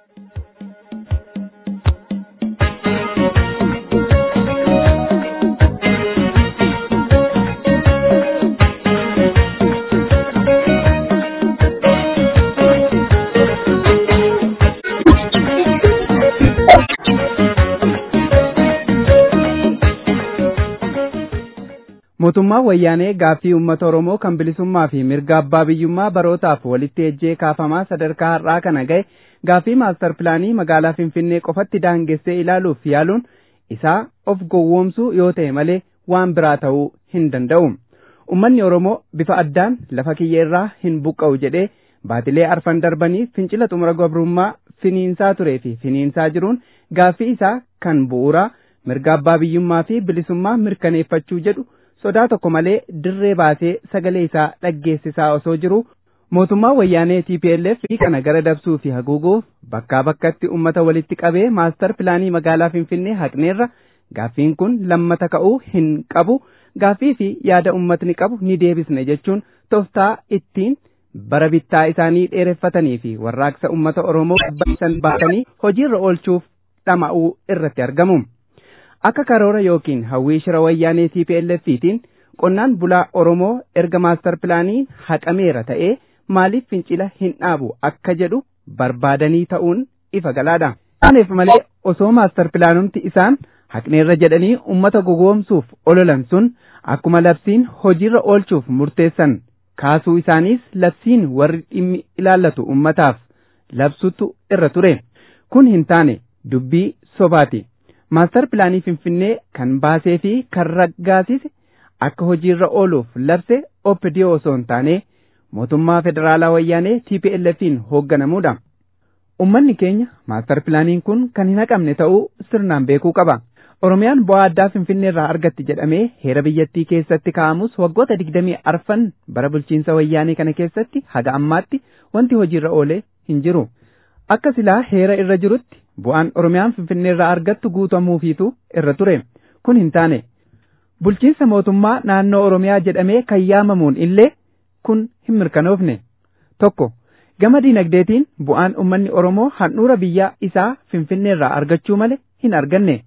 mootummaan wayyaanee gaaffii uummata oromoo kan bilisummaa fi mirga abbaa biyyummaa barootaaf walitti ejjee kaafamaa sadarkaa har'aa kana ga'e gaaffii maastar pilaanii magaalaa finfinnee qofatti daangessee ilaaluuf yaaluun isaa of gowwoomsuu yoo ta'e malee waan biraa ta'uu hin danda'u ummanni oromoo bifa addaan lafa kiyya irraa hin buqqa'u jedhee baatilee arfan darbanii fincila xumura gabrummaa finiinsaa turee fi finiinsaa jiruun gaaffii isaa kan bu'uuraa mirga abbaa biyyummaa fi bilisummaa mirkaneeffachuu jedhu sodaa tokko malee dirree baasee sagalee isaa dhaggeessisaa osoo jiru mootummaa wayyaanee TPLF kana gara dabsuu fi haguuguuf bakkaa bakkatti ummata walitti qabee maastar pilaanii magaalaa Finfinnee haqneerra gaaffiin kun lammata ka'uu hin qabu gaaffii fi yaada ummatni qabu ni deebisne jechuun tooftaa ittiin bara bittaa isaanii dheereffatanii fi warraaqsa ummata Oromoo qabbaneessan baatanii hojiirra oolchuuf dhama'uu irratti argamu. akka karoora yookiin hawwii shira wayyaanee TPLFiitiin qonnaan bulaa Oromoo erga maastar pilaanii haqameera ta'ee maaliif fincila hin dhaabu akka jedhu barbaadanii ta'uun ifa galaadha. Kanaaf malee osoo maastar pilaanumti isaan haqneerra jedhanii ummata gowwoomsuuf ololan sun akkuma labsiin hojiirra oolchuuf murteessan kaasuu isaaniis labsiin warri dhimmi ilaallatu ummataaf labsutu irra ture. Kun hin taane dubbii sobaati. maastar pilaanii finfinnee kan baasee fi kan raggaasise akka hojiirra ooluuf labse OPDO osoo hin taane mootummaa federaalaa wayyaanee TPLFiin hoogganamuudha. Ummanni keenya maastar pilaaniin kun kan hin haqamne ta'uu sirnaan beekuu qaba. Oromiyaan bu'aa addaa Finfinnee irraa argatti jedhamee heera biyyattii keessatti kaa'amus waggoota digdamii arfan bara bulchiinsa wayyaanee kana keessatti haga ammaatti wanti hojiirra oolee hin jiru. Akka silaa heera irra jirutti bu'aan Oromiyaan Finfinnee irraa argattu guutamuufiitu irra ture. Kun hin taane. Bulchiinsa mootummaa naannoo Oromiyaa jedhamee kan yaamamuun illee kun hin mirkanoofne. Tokko gama diinagdeetiin bu'aan uummanni Oromoo handhuura biyya isaa Finfinnee irraa argachuu malee hin arganne.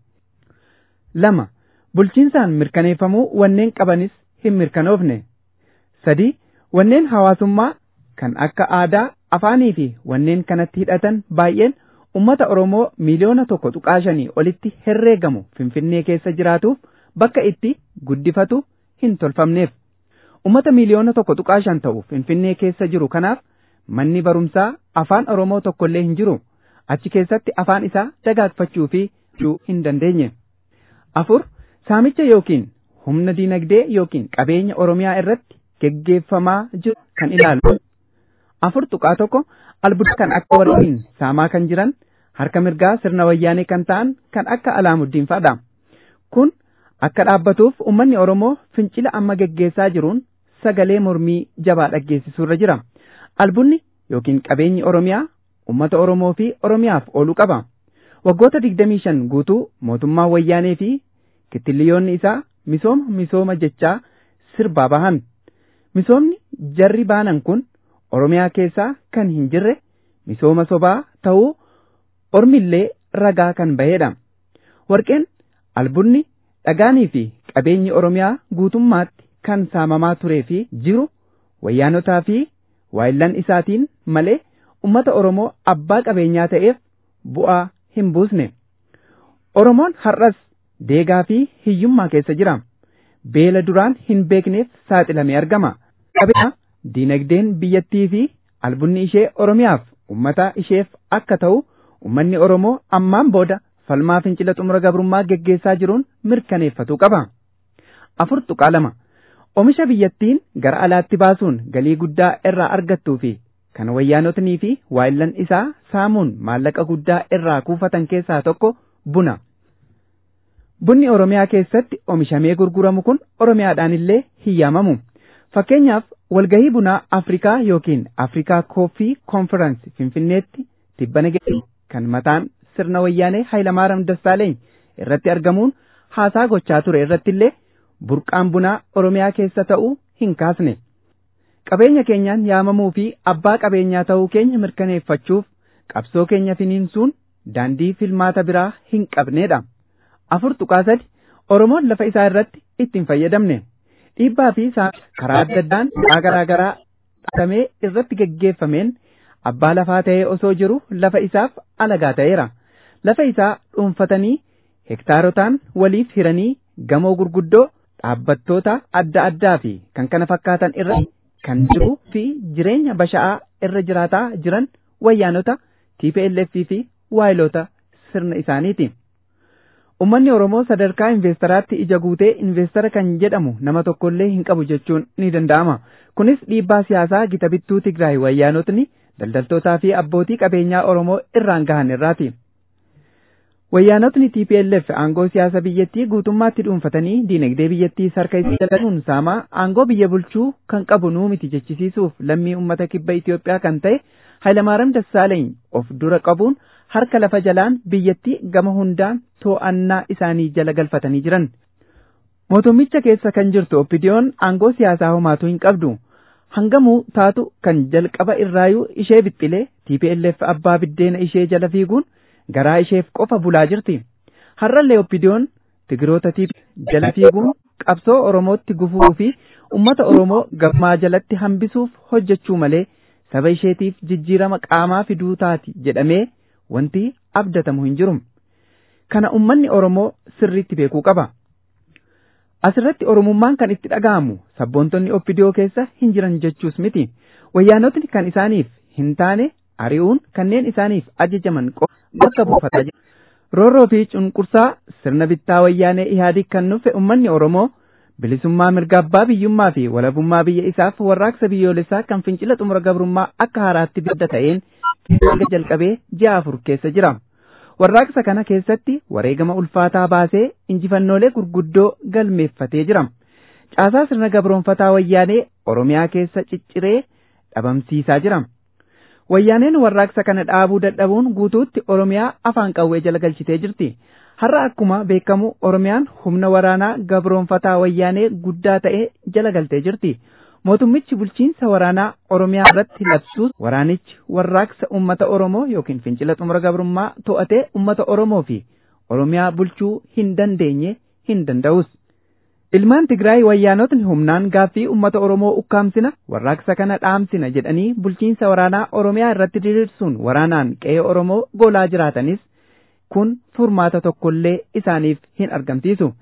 Lama bulchiinsaan mirkaneeffamuu wanneen qabanis hin mirkanoofne. Sadi wanneen hawaasummaa kan akka aadaa afaanii fi wanneen kanatti hidhatan baay'een ummata Oromoo miliyoona tokko tuqaashanii olitti herreegamu Finfinnee keessa jiraatuuf bakka itti guddifatu hin tolfamneef. Ummata miliyoona tokko tuqaashan ta'u Finfinnee keessa jiru kanaaf manni barumsaa afaan Oromoo tokkollee hin jiru. Achi keessatti afaan isaa dagaagfachuu fi hin dandeenye. Afur saamicha yookiin humna diinagdee yookiin qabeenya Oromiyaa irratti geggeeffamaa jiru kan ilaalu. Afur tuqaa tokko albuuda kan akka warreen saamaa kan jiran harka mirgaa sirna wayyaanee kan ta'an kan akka alaamuddin fa'adha. Kun akka dhaabbatuuf uummanni Oromoo fincila amma geggeessaa jiruun sagalee mormii jabaa dhaggeessisuurra jira. Albuudni yookiin qabeenyi Oromiyaa uummata Oromoo fi Oromiyaaf ooluu qaba. Waggoota digdamii shan guutuu mootummaa wayyaanee fi kittilliyoonni isaa misooma misooma jechaa sirbaa bahan. Misoomni jarri baanan kun Oromiyaa keessaa kan hin jirre misooma sobaa ta'uu ormillee ragaa kan bahedha. Warqeen albuudni dhagaanii fi qabeenyi Oromiyaa guutummaatti kan saamamaa turee fi jiru wayyaanotaa fi waayillan isaatiin malee ummata Oromoo abbaa qabeenyaa ta'eef bu'aa hin buusne. Oromoon har'as deegaa fi hiyyummaa keessa jira. Beela duraan hin beekneef saaxilamee argama. Qabeenya diinagdeen biyyattii fi albuudni ishee Oromiyaaf ummata isheef akka ta'u ummanni Oromoo ammaan booda falmaa fincila xumura gabrummaa geggeessaa jiruun mirkaneeffatuu qaba. Afur tuqaa lama. Oomisha biyyattiin gara alaatti baasuun galii guddaa irraa argattuu fi kan wayyaanotnii fi waayillan isaa saamuun maallaqa guddaa irraa kuufatan keessaa tokko buna. Bunni Oromiyaa keessatti oomishamee gurguramu kun Oromiyaadhaan illee hin yaamamu. Fakkeenyaaf walgahii bunaa Afrikaa yookiin Afrikaa Kooffii Konferansi Finfinneetti tibbana kan mataan sirna wayyaanee Hayilamaariyaam Dassaaleeny irratti argamuun haasaa gochaa ture irrattillee burqaan bunaa Oromiyaa keessa ta'uu hin kaasne. Qabeenya keenyaan yaamamuu fi abbaa qabeenyaa ta'uu keenya mirkaneeffachuuf qabsoo keenya finiinsuun daandii filmaata biraa hin qabneedha. Afur tuqaa sadi Oromoon lafa isaa irratti ittiin fayyadamne. Dhiibbaa fi karaa adda addaan garaa garaa dhaqamee irratti geggeeffameen abbaa lafaa ta'ee osoo jiru lafa isaaf alagaa ta'eera. Lafa isaa dhuunfatanii hektaarotaan waliif hiranii gamoo gurguddoo dhaabbattoota adda addaa fi kan kana fakkaatan irra kan jiruu fi jireenya basha'aa irra jiraataa jiran wayyaanota TPLF fi waayilota sirna isaaniiti. Uummanni Oromoo sadarkaa investaraatti ija guutee investara kan jedhamu nama tokkollee hin qabu jechuun ni danda'ama. Kunis dhiibbaa siyaasaa gita bittuu Tigraay wayyaanotni daldaltootaa fi abbootii qabeenyaa Oromoo irraan gahan irraati. Wayyaanotni TPLF aangoo siyaasa biyyattii guutummaatti dhuunfatanii diinagdee biyyattii sarka isii dalaguun saamaa aangoo biyya bulchuu kan qabu nuu miti jechisiisuuf lammii uummata kibba Itoophiyaa kan ta'e Hayilamaariyaam Dassaaleeny of dura qabuun harka lafa jalaan biyyattii gama hundaan to'annaa isaanii jala galfatanii jiran. Mootummicha keessa kan jirtu Oppidiyoon aangoo siyaasaa homaatu hin qabdu. Hangamuu taatu kan jalqaba irraayuu ishee bixxilee TPLF abbaa biddeena ishee jala fiiguun garaa isheef qofa bulaa jirti. Har'allee Oppidiyoon Tigiroota jala fiiguun qabsoo Oromootti gufuu fi uummata Oromoo gammaa jalatti hambisuuf hojjechuu malee saba isheetiif jijjiirama qaamaa fiduu taati jedhamee wanti abdatamu hin jiru. Kana ummanni Oromoo sirriitti beekuu qaba. Asirratti Oromummaan kan itti dhaga'amu sabboontonni Oppidiyoo keessa hin jiran jechuus miti. Wayyaanotni kan isaaniif hin taane ari'uun kanneen isaaniif ajajaman bakka buufataa jiru. Roorroo fi cunqursaa sirna bittaa wayyaanee Ihaadig kan nufe ummanni Oromoo bilisummaa mirga abbaa biyyummaa fi walabummaa biyya isaaf warraaqsa biyyoolessaa kan fincila xumura gabrummaa akka haaraatti bidda ta'een erga jalqabee ji'a afur keessa jira. Warraaqsa kana keessatti wareegama ulfaataa baasee injifannoolee gurguddoo galmeeffatee jira. Caasaa sirna gabroonfataa wayyaanee Oromiyaa keessa cicciree dhabamsiisaa jira. Wayyaaneen warraaqsa kana dhaabuu dadhabuun guutuutti Oromiyaa afaan qawwee jala galchitee jirti. Har'a akkuma beekamu Oromiyaan humna waraanaa gabroonfataa wayyaanee guddaa ta'e jala galtee jirti. Mootummichi bulchiinsa waraanaa Oromiyaa irratti labsuus waraanichi warraaqsa uummata Oromoo yookiin fincila xumura gabrummaa to'atee uummata Oromoo fi Oromiyaa bulchuu hin dandeenye hin danda'us. Ilmaan Tigraay wayyaanotni humnaan gaaffii uummata Oromoo ukkaamsina warraaqsa kana dhaamsina jedhanii bulchiinsa waraanaa Oromiyaa irratti diriirsuun waraanaan qe'ee Oromoo golaa jiraatanis kun furmaata tokkollee isaaniif hin argamsiisu.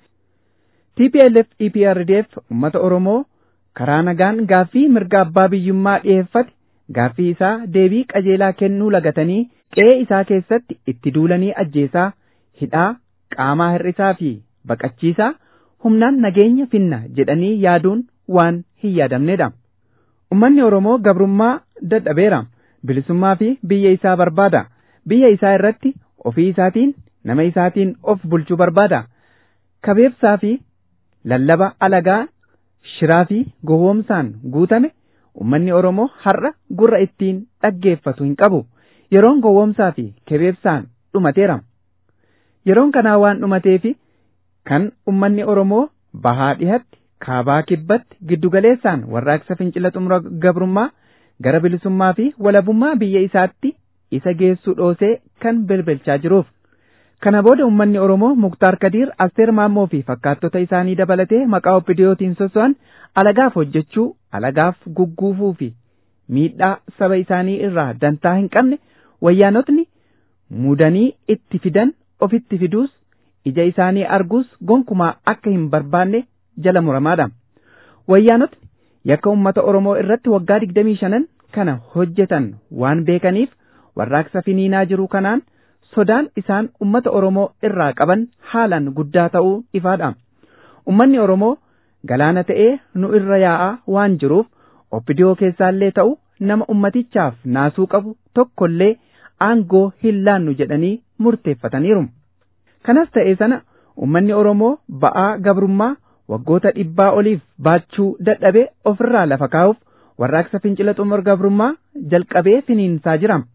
TPLF EPRDF uummata Oromoo karaa nagaan gaaffii mirga abbaa biyyummaa dhiyeeffate gaaffii isaa deebii qajeelaa kennuu lagatanii qe'ee isaa keessatti itti duulanii ajjeesaa hidhaa qaamaa hir'isaa fi baqachiisaa humnaan nageenya finna jedhanii yaaduun waan hin yaadamnedha. Ummanni Oromoo gabrummaa dadhabeera. Bilisummaa fi biyya isaa barbaada. Biyya isaa irratti ofii isaatiin nama isaatiin of bulchuu barbaada. Kabeebsaa fi lallaba alagaa shiraa fi gowwoomsaan guutame ummanni Oromoo har'a gurra ittiin dhaggeeffatu hin qabu. Yeroon gowwoomsaa fi kabeebsaan dhumateera. Yeroon kanaa waan dhumateefi kan ummanni Oromoo bahaa dhihatti kaabaa kibbatti giddugaleessaan warraaqsa fincila xumura gabrummaa gara bilisummaa fi walabummaa biyya isaatti isa geessuu dhoosee kan bilbilchaa jiruuf. Kana booda ummanni Oromoo Muktaar Kadiir Asteer Maammoo fi fakkaattota isaanii dabalatee maqaa obbidiyootiin soso'an alagaaf hojjechuu, alagaaf gugguufuu fi miidhaa saba isaanii irraa dantaa hin qabne wayyaanotni mudanii itti fidan ofitti fiduus ija isaanii arguus gonkumaa akka hin barbaanne jala muramaadha. Wayyaanotni yakka uummata Oromoo irratti waggaa digdamii shanan kana hojjetan waan beekaniif warraaqsa finiinaa jiru kanaan sodaan isaan ummata Oromoo irraa qaban haalaan guddaa ta'uu ifaadha. Ummanni Oromoo galaana ta'ee nu irra yaa'aa waan jiruuf obbidiyoo keessaallee ta'u nama ummatichaaf naasuu qabu tokkollee aangoo hin laannu jedhanii murteeffataniiru. Kanas ta'ee sana ummanni Oromoo ba'aa gabrummaa waggoota dhibbaa oliif baachuu dadhabee ofirraa lafa kaa'uuf warraaqsa fincila xumura gabrummaa jalqabee finiinsaa jira.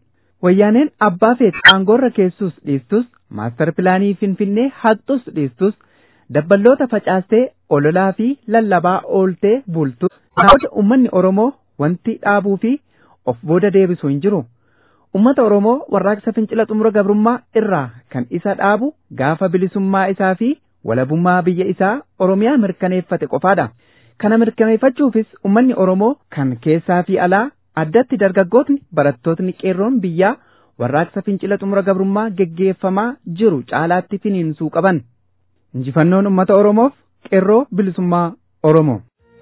wayyaaneen abbaa feet aangoorra keessus dhiistus maastar pilaanii finfinnee haqxus dhiistus dabballoota facaastee ololaa fi lallabaa ooltee bultu namoota ummanni oromoo wanti dhaabuu fi of booda deebisu hin jiru ummata oromoo warraaqsa fincila xumura gabrummaa irraa kan isa dhaabu gaafa bilisummaa isaa fi walabummaa biyya isaa oromiyaa mirkaneeffate qofaadha kana mirkaneeffachuufis ummanni oromoo kan keessaa fi alaa addatti dargaggootni barattootni qeerroon biyyaa warraaqsa fincila xumura gabrummaa geggeeffamaa jiru caalaatti finiinsuu qaban injifannoon ummata oromoof qeerroo bilisummaa oromoo.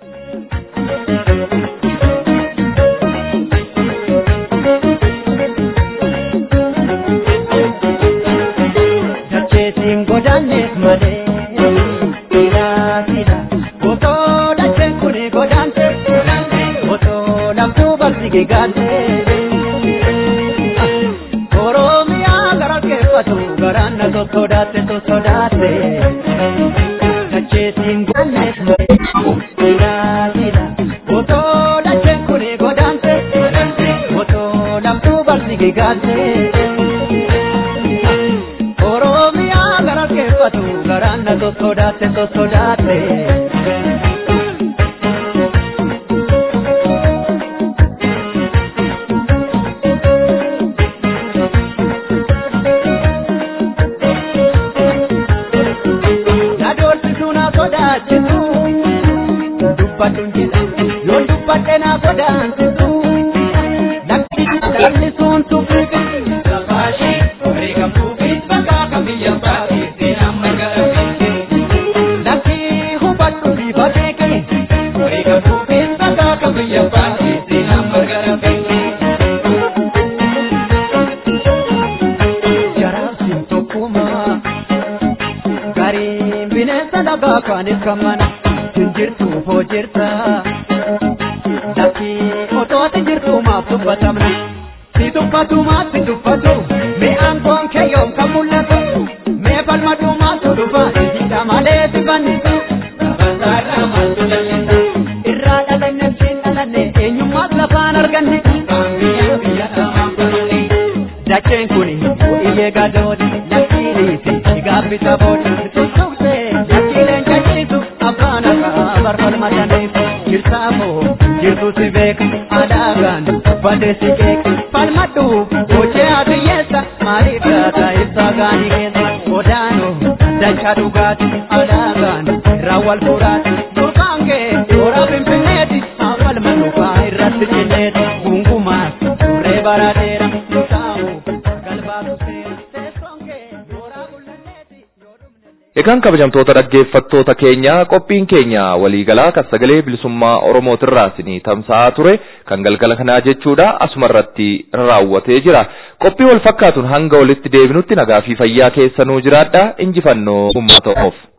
Dacheetiin godaanneef malee siidhaa siidhaa otoo dacheen kuni godaante otoo lamtuu balfi gigaante Oromiyaa gara keeffatu garaan na sossodaatte sossodaatte dacheetiin godaanneef malee siidhaa siidhaa otoo dacheen kuni godaante otoo lamtuu balfi gigaante. Oromiyaa gara keeffatu garaan na sossodaatte sossodaatte. Na doorsisu na sodaachisu dubbadhu jedha yoo dubbadhe na sodaansisu lakki lallisuun tuffiqi lafaashee beekamtuu fi bakka kamiyya baatee seenaan magaalaa lakki hubadhu fi fageeke beekamtuu fi bakka kamiyya baatee seenaan magaalaa jaraafsin tokkumaa gariin bineensa dhagaa kaanis kan mana jirtu hoo jirta lakki otooti jirtu maaf dubbatamna si dubbatu maaf si dubbatu mee aangoon kee yoom kan mul'atu mee falmatu maaltu dhufa hidha malee si fannisu gabasaarraa maaltu lallisa irraa dhalanne siin dhalanne eenyummaas lafaan arganne biyya biyya dhamaan kunuuni dacheen kuni iyyee gadooti lakkiinii fi gaabbisa boodi tuttuqsee lakkiileen caciisu abbaan akka barbalmataniif jirtaamoo jirtu si beeka alaagaan uffate si keeka falmadhu hojii adiyyeessa maaliif laata ibsaa gaanii keessa odaanoo dachaa dhugaati alaagaan raawwal furaati durqaan kee toora finfinneeti awwal manufaa irratti cinneeti gungumaas turree barateera tutaamoo galbaatu seera teessoon kee yooraa bullanneeti Egaan kabajamtoota dhaggeeffattoota keenya qophiin keenya waliigalaa kan sagalee bilisummaa Oromootirraa isinii tamsa'aa ture kan galgala kanaa jechuudha asuma irratti raawwatee jira. Qophii wal fakkaatuun hanga walitti deebinutti nagaa fi fayyaa keessanuu jiraadha injifannoo uummata Oromoof.